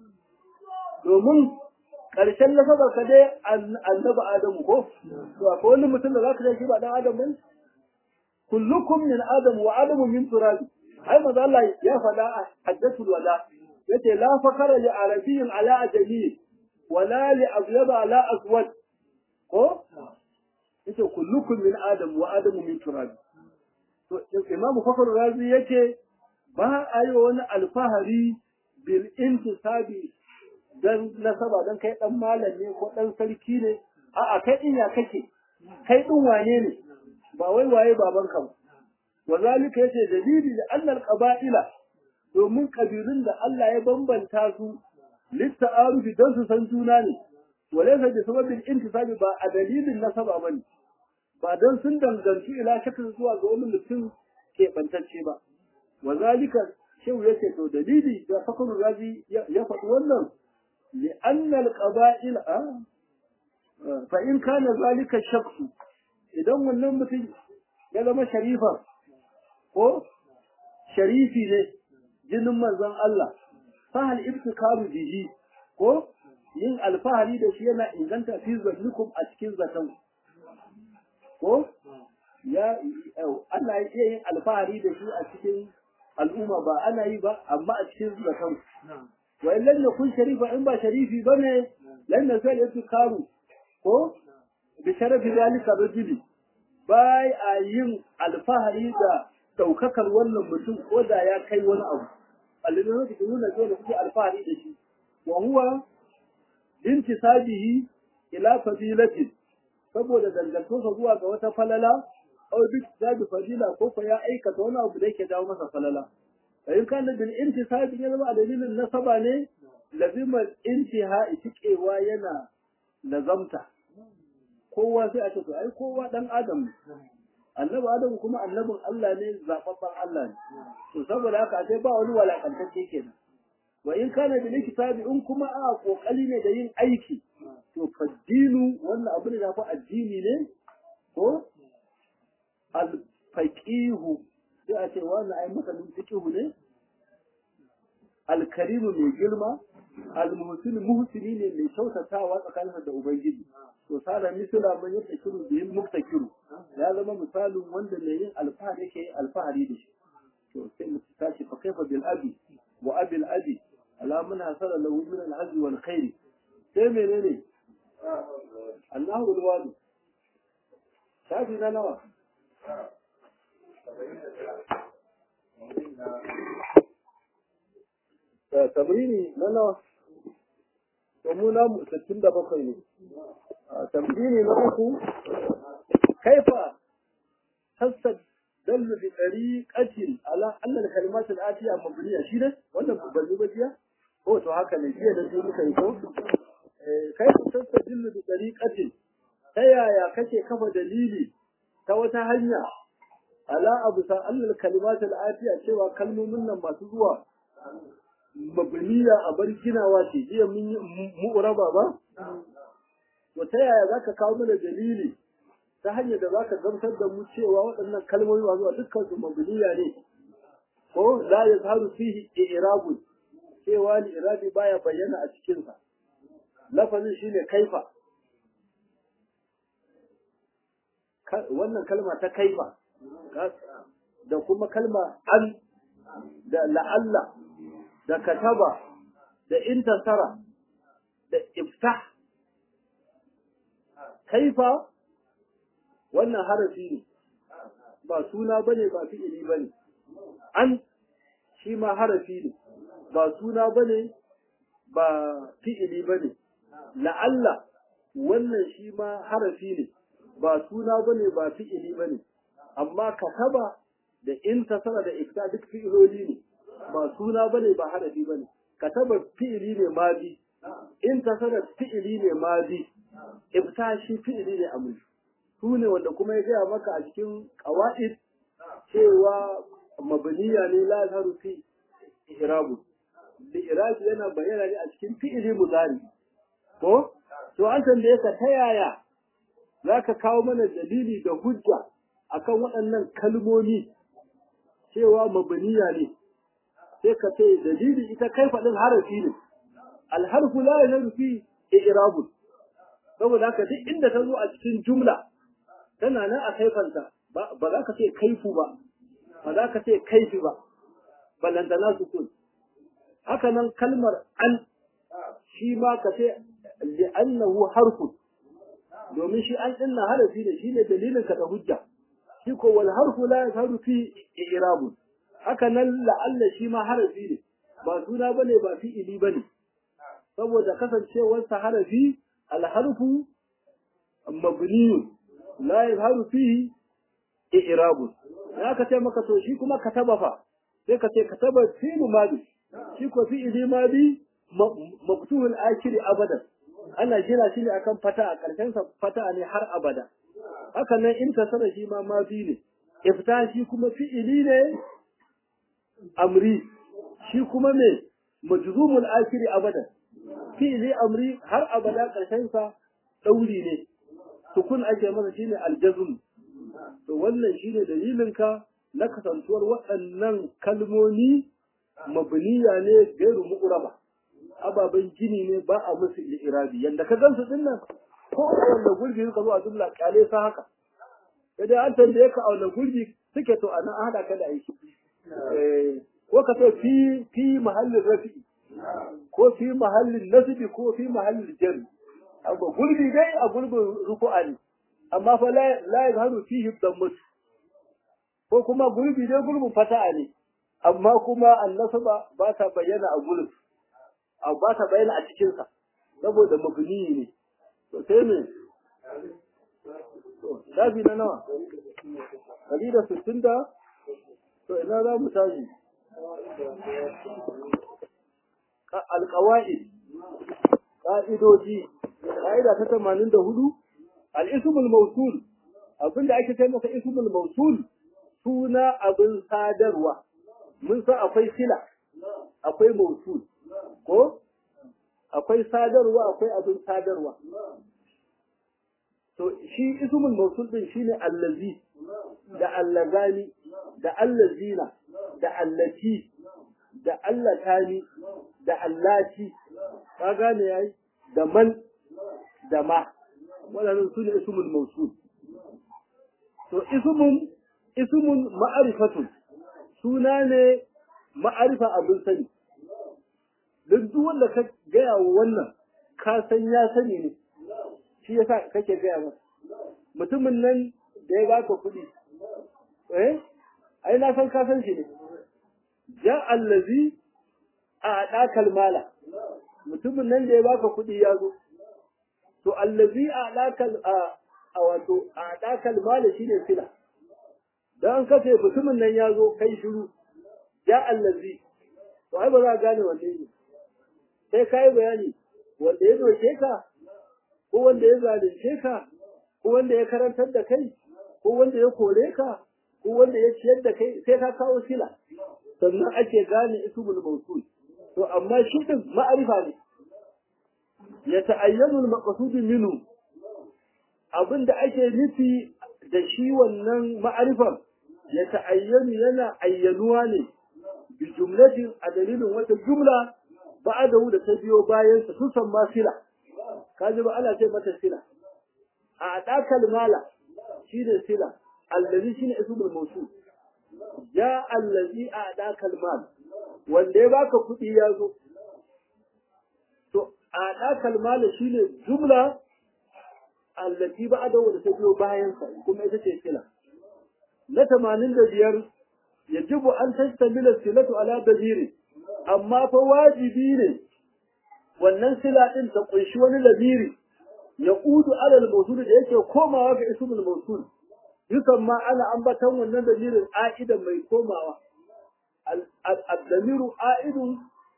domin ƙarshen nasabar ka dai annabi Adamu ko to akwai wani mutum da zaka shi ba dan Adam bane kullukum min Adam wa Adamu min turab ai manzo Allah ya faɗa a haddathul wala yace la fakara li arabiyyin ala ajami wala li abyad ala aswad ko yace kullukum min Adam wa Adamu min turab to Imam Fakhr Razi yace ba a yi wani alfahari bil intisabi dan nasaba dan kai dan malam ne ko dan sarki ne a'a kai din ya kake kai din wane ne ba wai waye baban ka ba wazalika yace dalili da annal qaba'ila domin kabilun da Allah ya bambanta su litta'arufi dan su san juna ne walaysa bi sababin intisabi ba a dalilin nasaba bane ba dan sun danganci ila shakin zuwa ga wani mutum ke bantacce ba wazalika shehu yace to dalili da fakrul razi ya faɗi wannan لأن القبائل آه فإن كان ذلك الشخص إذا wannan mutum ya zama sharifa ko sharifi ne jinin manzon Allah fa hal ibtikaru bihi ko yin alfahari da shi yana inganta fi zannikum a cikin zaton ko ya ana iya yin alfahari da shi a cikin al'umma ba ana yi ba amma a cikin zaton wa in lam yakun sharifa in ba sharifi bane lan nasal karu ko bi sharafi zalika rajuli bai a yin alfahari da daukakar wannan mutum ko da ya kai wani abu alilin da nuna zai da kuke alfahari da shi wa huwa intisabihi ila fadilatin saboda dangantosa zuwa ga wata falala aw bi tisabi fadila ko ko ya aikata wani abu da yake dawo masa falala in kana bil intisabi ya zama a dalilin nasaba ne lazima intiha itikewa yana lazamta kowa sai a ce to ai kowa dan adam annabi adam kuma annabin Allah ne zababban Allah ne to saboda haka sai ba wani walakantacce kenan wa in kana bil kitabi in kuma a kokali ne da yin aiki to faddinu wannan abu ne da fa addini ne ko al faqihu sai a ce wannan ai masanin fiqhu ne al karimu mai girma al muhsin muhsini ne mai kyautatawa tsakaninsa da ubangiji to sara misala man yake kiru da yin muftakiru ya zama misalin wanda mai yin alfahari yake yin alfahari da shi to sai mu tashi fa kaifa bil abi wa abil abi ala man hasala lahu min al hazzi wal khair sai menene Allahu alwadu shafi na nawa tamrini na nawa to mu na 67 ne tamrini na uku kaifa tasad dallu bi tariqatin ala anna al-kalimat al-atiya mabniya shi ne wannan ban ba jiya ko to haka ne jiya da sai muka yi ko kaifa tasad dallu bi tariqatin ta yaya kake kafa dalili ta wata hanya ala abu sa annal kalimat al-atiya cewa kalmomin nan masu zuwa mabniya a bar ginawa ce jiya mun yi mu'raba ba to ta yaya zaka kawo mana dalili ta hanyar da zaka gamsar da mu cewa waɗannan kalmomi masu zuwa dukkan su mabniya ne ko la yazharu fihi i'rabun cewa ni irabi baya bayyana a cikin sa lafazin shine kaifa wannan kalma ta kaifa da kuma kalma an da la'alla da kataba da intasara da iftah kaifa wannan harafi ne ba suna bane ba fi'ili bane an shi ma harafi ne ba suna bane ba fi'ili bane la'alla wannan shi ma harafi ne ba suna bane ba fi'ili bane amma kataba da intasara da ifta duk fi'iloli ne ba suna bane ba harafi bane kataba fi'ili ne madi intasara fi'ili ne madi ifta shi fi'ili ne amri su ne wanda kuma ya gaya maka a cikin qawaid cewa mabniya ne la zaru fi ihrabu da irabi yana bayyana ne a cikin fi'ili mudari ko to an tambaye ka ta yaya za ka kawo mana dalili da hujja akan waɗannan kalmomi cewa mabaniya ne sai ka ce dalili ita kai faɗin harafi ne alharfu la yanaru fi i'rabun saboda haka duk inda ta zo a cikin jumla tana nan a kaifanta ba za ka ce kaifu ba ba za ka ce kaifi ba ballantana sukun haka nan kalmar an shi ma ka ce li'annahu harfun domin shi an dinna harafi ne shine dalilin ka da hujja shi ko wal harfu la yazharu fi i'rab haka nan la'alla shi ma harafi ne ba suna bane ba fi'ili bane saboda kasancewar sa harafi al harfu mabni la yazharu fi i'rab ya ka ce maka to shi kuma kataba fa sai ka ce kataba fi'lu madi shi ko fi'ili madi mabtuhul akhiri abadan ana gina shi ne akan fata a ƙarshen sa fata ne har abada haka nan in ta sana shi ma ma bi ne ifta shi kuma fi'ili ne amri shi kuma me majzumul akhiri abada fi'ili amri har abada ƙarshen sa dauri ne sukun ake masa shine aljazm to wannan shine dalilin ka na kasantuwar waɗannan kalmomi mabniya ne gairu mu'raba ababen gini ne ba a musu irabi yanda ka gansu din nan ko a wanda gurbi suka zo a jumla kyale sa haka sai dai an tambaye ka a wanda gurbi suke to anan an hada ka da aiki ko ka ce fi fi mahallin rafi'i ko fi mahallin nasbi ko fi mahallin jarri abu gurbi dai a gurbin ruku'a ne amma fa la la yazharu fihi dammat ko kuma gurbi dai gurbin fata'a ne amma kuma annasaba ba ta bayyana a gurbin a ba ta bayyana a cikin sa saboda mabni ne to sai ne shafi na nawa ɗari da sittin da to ina za mu tashi alƙawa'id ƙa'idoji ƙa'ida ta tamanin da hudu al'ismul mausul abinda ake kai masa ismul mausul suna abin sadarwa mun san akwai sila akwai mausul ko akwai sadarwa akwai abin sadarwa to shi ismul mausul din shine allazi da allazani da allazina da allati da allatani da allati ka gane yayi da man da ma wadannan su ne ismul mausul to ismun ismun ma'arifatun suna ne ma'arifa abin sani duk duk wanda ka gaya wa wannan ka san ya sani ne shi yasa kake gaya masa mutumin nan da ya baka kuɗi eh ai na san ka san shi ne ja allazi a dakal mala mutumin nan da ya baka kuɗi ya zo to allazi a dakal a wato a dakal mala shine fila dan kace mutumin nan ya zo kai shiru ja allazi to ai ba za ka gane wanne ne sai kai bayani wanda ya doke ka ko wanda ya zalunce ka ko wanda ya karantar da kai ko wanda ya kore ka ko wanda ya ciyar da kai sai ka kawo sila sannan ake gane ismul mawsul to amma shi din ma'arifa ne ya ta'ayyanu al-maqsud minhu abinda ake nufi da shi wannan ma'arifan ya ta'ayyanu yana ayyanuwa ne bi jumlatin a dalilin wata jumla ba'adahu da ta biyo bayan sa sun san ma sila kaji ba ana ce mata sila a dakal mala shine sila allazi shine ismul mawsul ya allazi a dakal mal wanda ya baka kuɗi ya zo to a dakal mala shine jumla allati ba'adahu da ta biyo bayan sa kuma ita ce sila na 85 yajibu an tastamila silatu ala dabiri amma fa wajibi ne wannan sila din ta kunshi wani labiri ya udu alal mawsul da yake komawa ga ismul mawsul yukan ma ana ambatan wannan damirin a'idan mai komawa al-damiru a'idun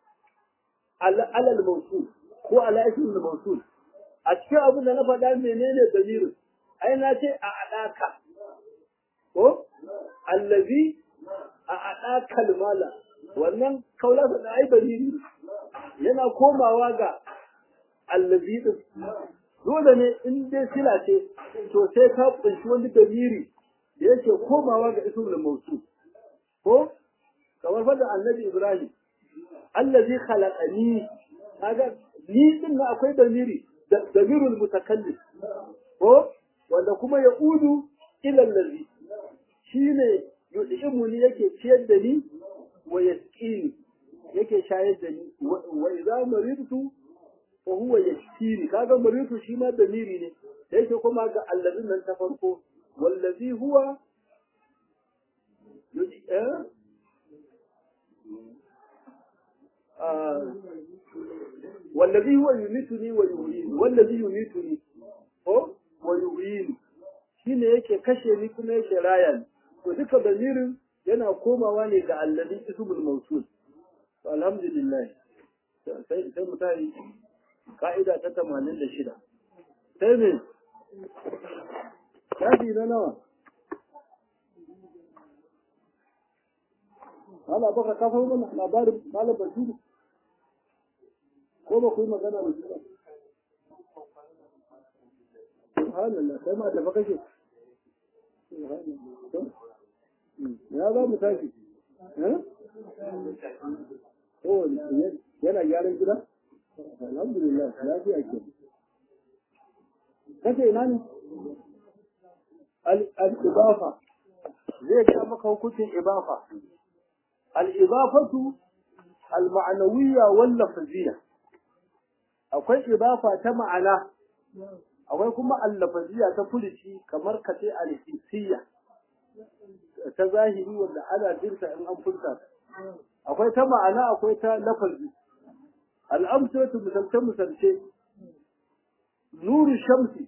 alal mawsul ko ala ismul mawsul a cikin abin da na faɗa menene damirin ai na ce a adaka ko allazi a adaka mala wannan kaulasa da ai dalili yana komawa ga allazi din dole ne in dai sila ce to sai ka kunshi wani dalili da yake komawa ga ismul mawsul ko kamar fada annabi ibrahim allazi khalaqani kaga ni din na akwai dalili damirul mutakallim ko wanda kuma ya udu ila allazi shine yud'imuni yake ciyar da ni wa yasqini yake shayar da ni wa idza maridtu fa huwa yashkini kaga maritu shi ma damiri ne da yake kuma ga allazin nan ta farko wallazi huwa wallazi huwa yumituni wa yuhyini wallazi yumituni ko wa yuhyini shine yake kashe ni kuma yake raya ni to duka damirin yana komawa ne ga allazi ismul mawsul to alhamdulillah sai sai mutane ka'ida ta tamanin da shida sai ne shafi na nawa ana baka kafar mana labarin malam basiru ko ba ku yi magana da shi ba subhanallah sai ma tafi kake ya za mu tashi yana gyaran gida alhamdulillah lafiya ke kace ina ne al-ibafa zai ga maka hukuncin ibafa al-ibafatu al-ma'nawiyya wal lafziyya akwai ibafa ta ma'ana akwai kuma al-lafziyya ta fulici kamar kace al-hissiyya ta zahiri wanda ana jinta in an furta akwai ta ma'ana akwai ta lafazi al'amsatu misalce misalce nuru shamsi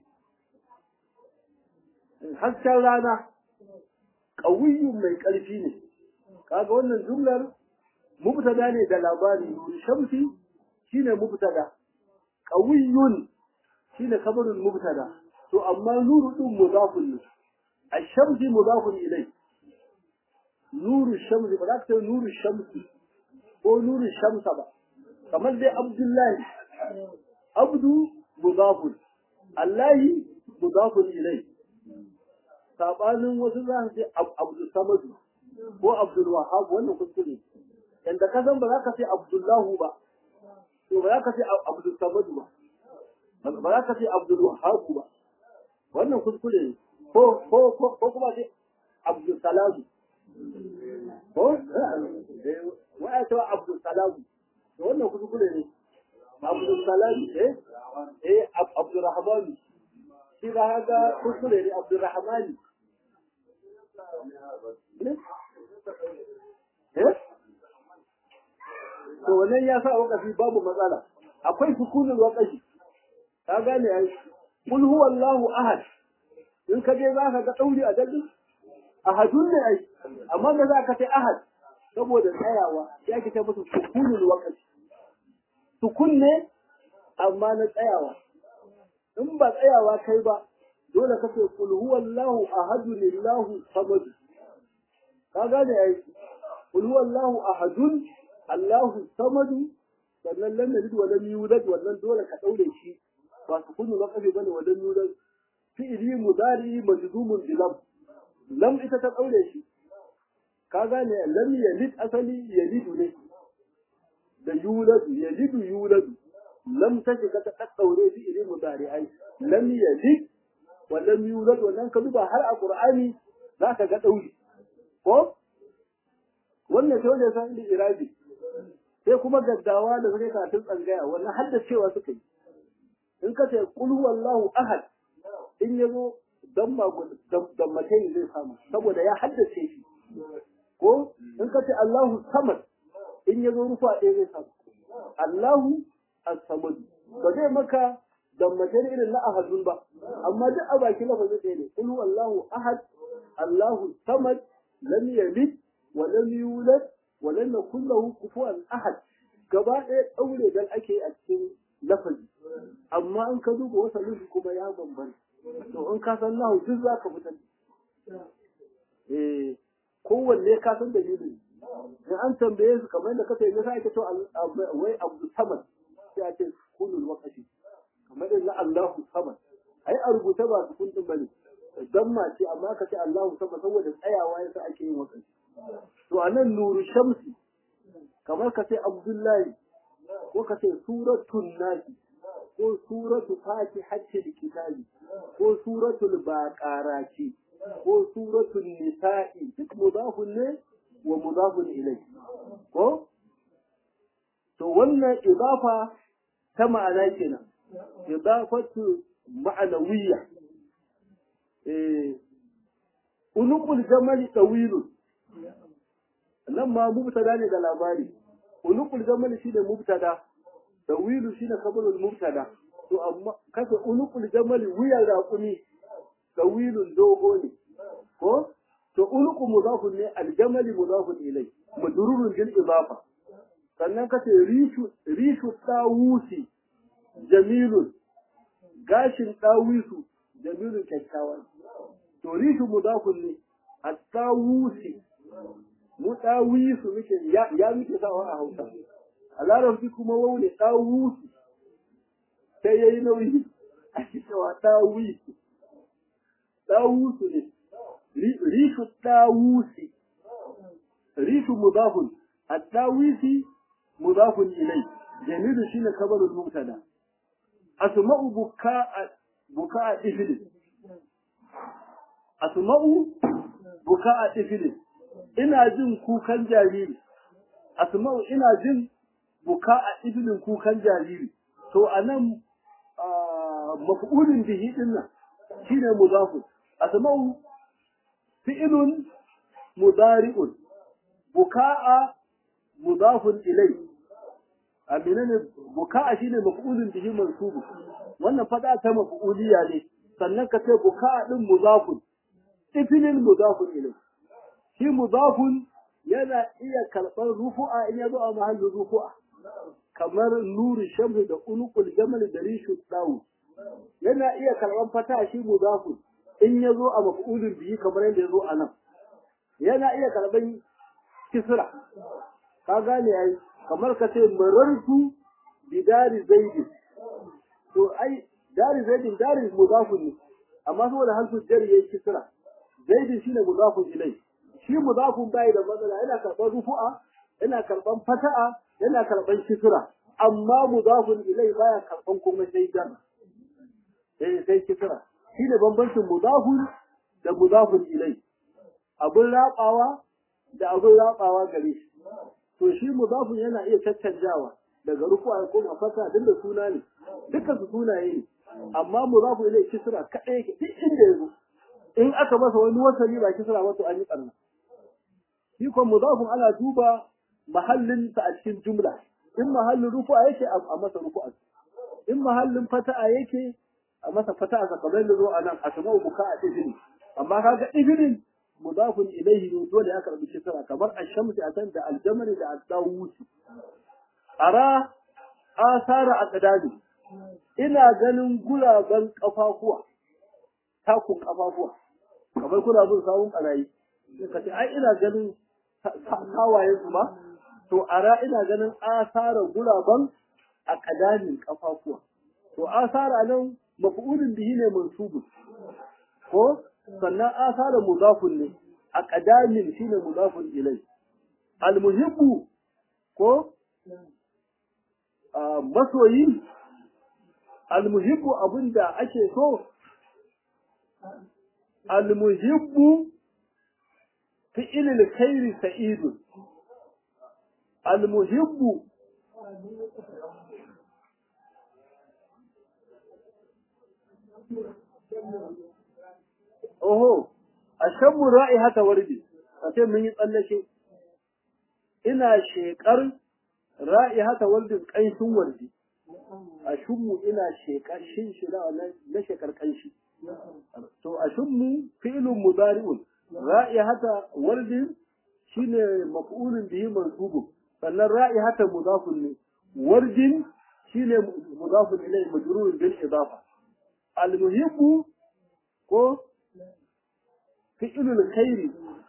hasken rana ƙawiyyun mai ƙarfi ne kaga wannan jumlar mubtada ne da labari nuru shamsi shine mubtada ƙawiyyun shine kabarin mubtada to amma nuru din mudafun ne الشمس مضاف إليه نور الشمس بلاك نور الشمس هو نور الشمس بقى كمان دي عبد الله عبد مضاف الله مضاف إليه sabanin wasu za su ce abdul samadu ko abdul wahab wannan kuskure yanda ka san ba za ka ce abdullahu ba to ba za ka ce abdul samadu ba ba za ka ce abdul wahab ba wannan kuskure ne ko ko ko kuma ce abdul salamu ko wa ya ce abdul salamu to wannan kuskure ne abdul salamu eh eh abdul rahman shi da haka kuskure ne abdul rahman eh to wannan ya sa wakafi babu matsala akwai sukunin wakafi ka gane ai kul huwallahu ahad in ka je za ka ga ɗauri a dalli ahadun ne ai amma da za ka ce ahad saboda tsayawa ya ke ta musu sukunul waqti sukun ne amma na tsayawa in ba tsayawa kai ba dole ka ce kul huwallahu ahadun lillahu samad ka gane ai kul huwallahu ahadun allahu samad sannan lam yalid wa lam yulad wannan dole ka daure shi ba sukunul waqti bane wa lam yulad fi'ili mudari majzumun bi lam lam ita ta daure shi ka gane lam yalid asali yalidu ne da yuladu yalidu yuladu lam ta shiga ta daddaure fi'ili mudari ai lam yalid wa lam yulad wannan ka duba har a qur'ani zaka ga dauri ko wannan sai wanda san da irabi sai kuma gaddawa da suka karatun tsangaya wannan haddacewa suka yi in ka ce qul huwallahu ahad in ya zo dammatai zai samu saboda ya haddace shi ko in ka ce Allahu samad in ya zo rufa ɗaya zai samu Allahu as-samad ba zai maka dammatai irin na ahadun ba amma duk a baki lafazin ɗaya ne kul Allahu ahad Allahu samad lam yalid wa lam yulad wa lam yakul lahu kufuwan ahad gaba ɗaya ɗaure dan ake a cikin lafazi amma in ka duba wasalin kuma ya bambanta to in ka san nahu duk za ka fitar eh kowanne ka san dalilin in an tambaye su kamar da kace ne sai ake to wai Abdul Samad sai ake kulul waqti kamar da Allahu Samad ai a rubuta ba su kundin bane dan ma ce amma ka ce Allahu Samad saboda tsayawa yasa ake yin waqti to anan nuru shamsi kamar ka ce Abdullahi ko ka ce suratul nasi ko suratu fatihatil kitabi ko suratul baqarati ko suratul nisa'i duk mudafun ne wa mudafun ilai ko to wannan idafa ta ma'ana kenan idafatu ma'anawiyya eh unukul jamali tawilun nan ma mubtada ne da labari unukul jamali shi ne mubtada tawilu shine kabarul mubtada to amma kasa unukul jamali wuyan raƙumi tawilun dogo ne ko to unuku mudafun ne aljamali mudafun ilai madrurun bil idafa sannan kace rishu rishu tawusi jamilun gashin tawisu jamilun kyakkyawa to rishu mudafun ne at-tawusi mu tawisu muke ya, ya muke sawa a Hausa a larabci kuma wau ne ɗawusu sai ya yi nauyi a cewa ɗawusu ɗawusu ne rishu ɗawusi rishu mudafun a ɗawisi mudafun ilai jamilu shine kabarul mubtada asma'u buka'a buka'a ifilin asma'u buka'a ifilin ina jin kukan jariri asma'u ina jin buka'a ifilin kukan jariri to anan maf'ulin bihi dinnan shine mudafun asma'u fi'lun mudari'un buka'a mudafun ilai amina ne buka'a shine maf'ulun bihi mansubu wannan fada ta maf'uliya ne sannan ka ce buka'a din mudafun ifilin mudafun ilai shi mudafun yana iya karɓar rufu'a in ya zo a mahallin rufu'a kamar nuri shamsu da unukul jamal da rishu dawu yana iya karɓar fata shi mudafun in ya zo a maf'ulin bihi kamar yadda ya zo a nan yana iya karɓar kisra ka gane ai kamar ka ce marartu bi dari zaidi to ai dari zaidi dari mudafun ne amma saboda harfu jari yayi kisra zaidi shine mudafun ilai shi mudafun bai da matsala yana karɓar rufu'a yana karɓar fata'a yana karɓar kisra amma mudafun ilai baya karɓar kuma sai jar sai sai kisra shine bambancin mudafun da mudafun ilai abun rabawa da abun rabawa gare shi to shi mudafun yana iya caccanjawa daga rufu'a ya koma fata duk da suna ne dukkan su sunaye ne amma mudafun ilai kisra kadai yake duk inda yazo in aka masa wani wasali ba kisra ba to an yi karna shi ko mudafun ana duba mahallin sa a cikin jumla in mahallin rufu'a yake a masa rufu'a in mahallin fata'a yake a masa fata'a kamar da zo a nan asma'u buka'a ibn amma kaga ibnin mudafun ilayhi ne dole ya karbi kisra kamar ash-shamsi atan da al-jamal da ad-dawud ara asara aqdami ina ganin gulaban kafafuwa takun kafafuwa kamar kuna bin sawun karayi ka ce ai ina ganin kawayen su ma to ara ina ganin asara gulaban aqdami kafafuwa to asara nan maf'ulun bihi ne mansubun ko sannan asara mudafun ne a qadamin shine mudafun ilai almuhibbu ko masoyi almuhibbu abinda ake so almuhibbu fi'il alkhairi sa'idun almuhibbu Oho, a shabbu ra'i hata wardi, a ce mun yi tsallake, ina shekar ra'i hata wardin ƙanshin wardi, a shunmu ina shekar shin shi na shekar ƙanshi. To, a shunmu fi'ilun mudari'un, ra'i hata wardin shi ne maf'ulun bihi mansubu, sannan ra'i hata mudafun ne, wardin shi ne mudafun ilai majrurun bil idafa. Al-muhibbu ko fi'ilul khairi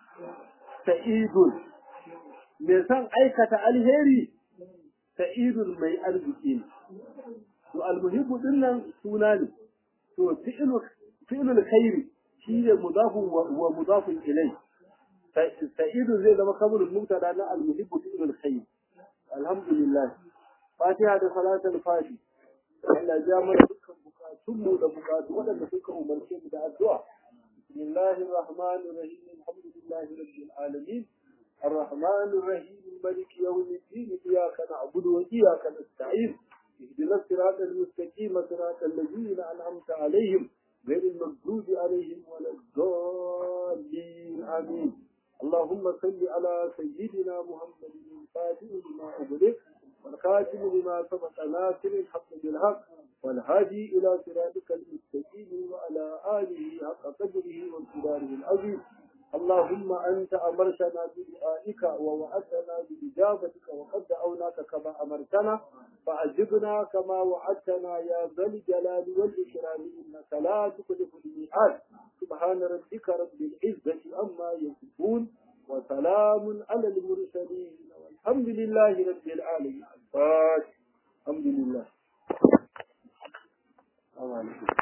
sa'idun mai san aikata alheri sa'idun mai arziki ne to almuhibbu din nan suna ne to fi'ilul khairi shi ne mudafun wa mudafun ilai sa'idun zai zama kamurin mubtada na almuhibbu fi'ilul khairi alhamdulillah fatiha da salatul fati Allah ya mana dukkan bukatunmu da bukatu waɗanda suka umarce mu da addu'a بسم الله الرحمن الرحيم الحمد لله رب العالمين الرحمن الرحيم ملك يوم الدين إياك نعبد وإياك نستعين اهدنا الصراط المستقيم صراط الذين أنعمت عليهم غير المغضوب عليهم ولا الضالين آمين اللهم صل على سيدنا محمد الفاتح لما أغلق والخاتم لما سبق ناصر الحق بالحق والهادي إلى صراطك المستقيم وعلى آله حق قدره وامتداره العظيم اللهم أنت أمرتنا بدعائك ووعدتنا بإجابتك وقد دعوناك كما أمرتنا فأجبنا كما وعدتنا يا ذا الجلال والإكرام إنك لا تخلف الميعاد سبحان ربك رب العزة عما يصفون وسلام على المرسلين والحمد لله رب العالمين الحمد لله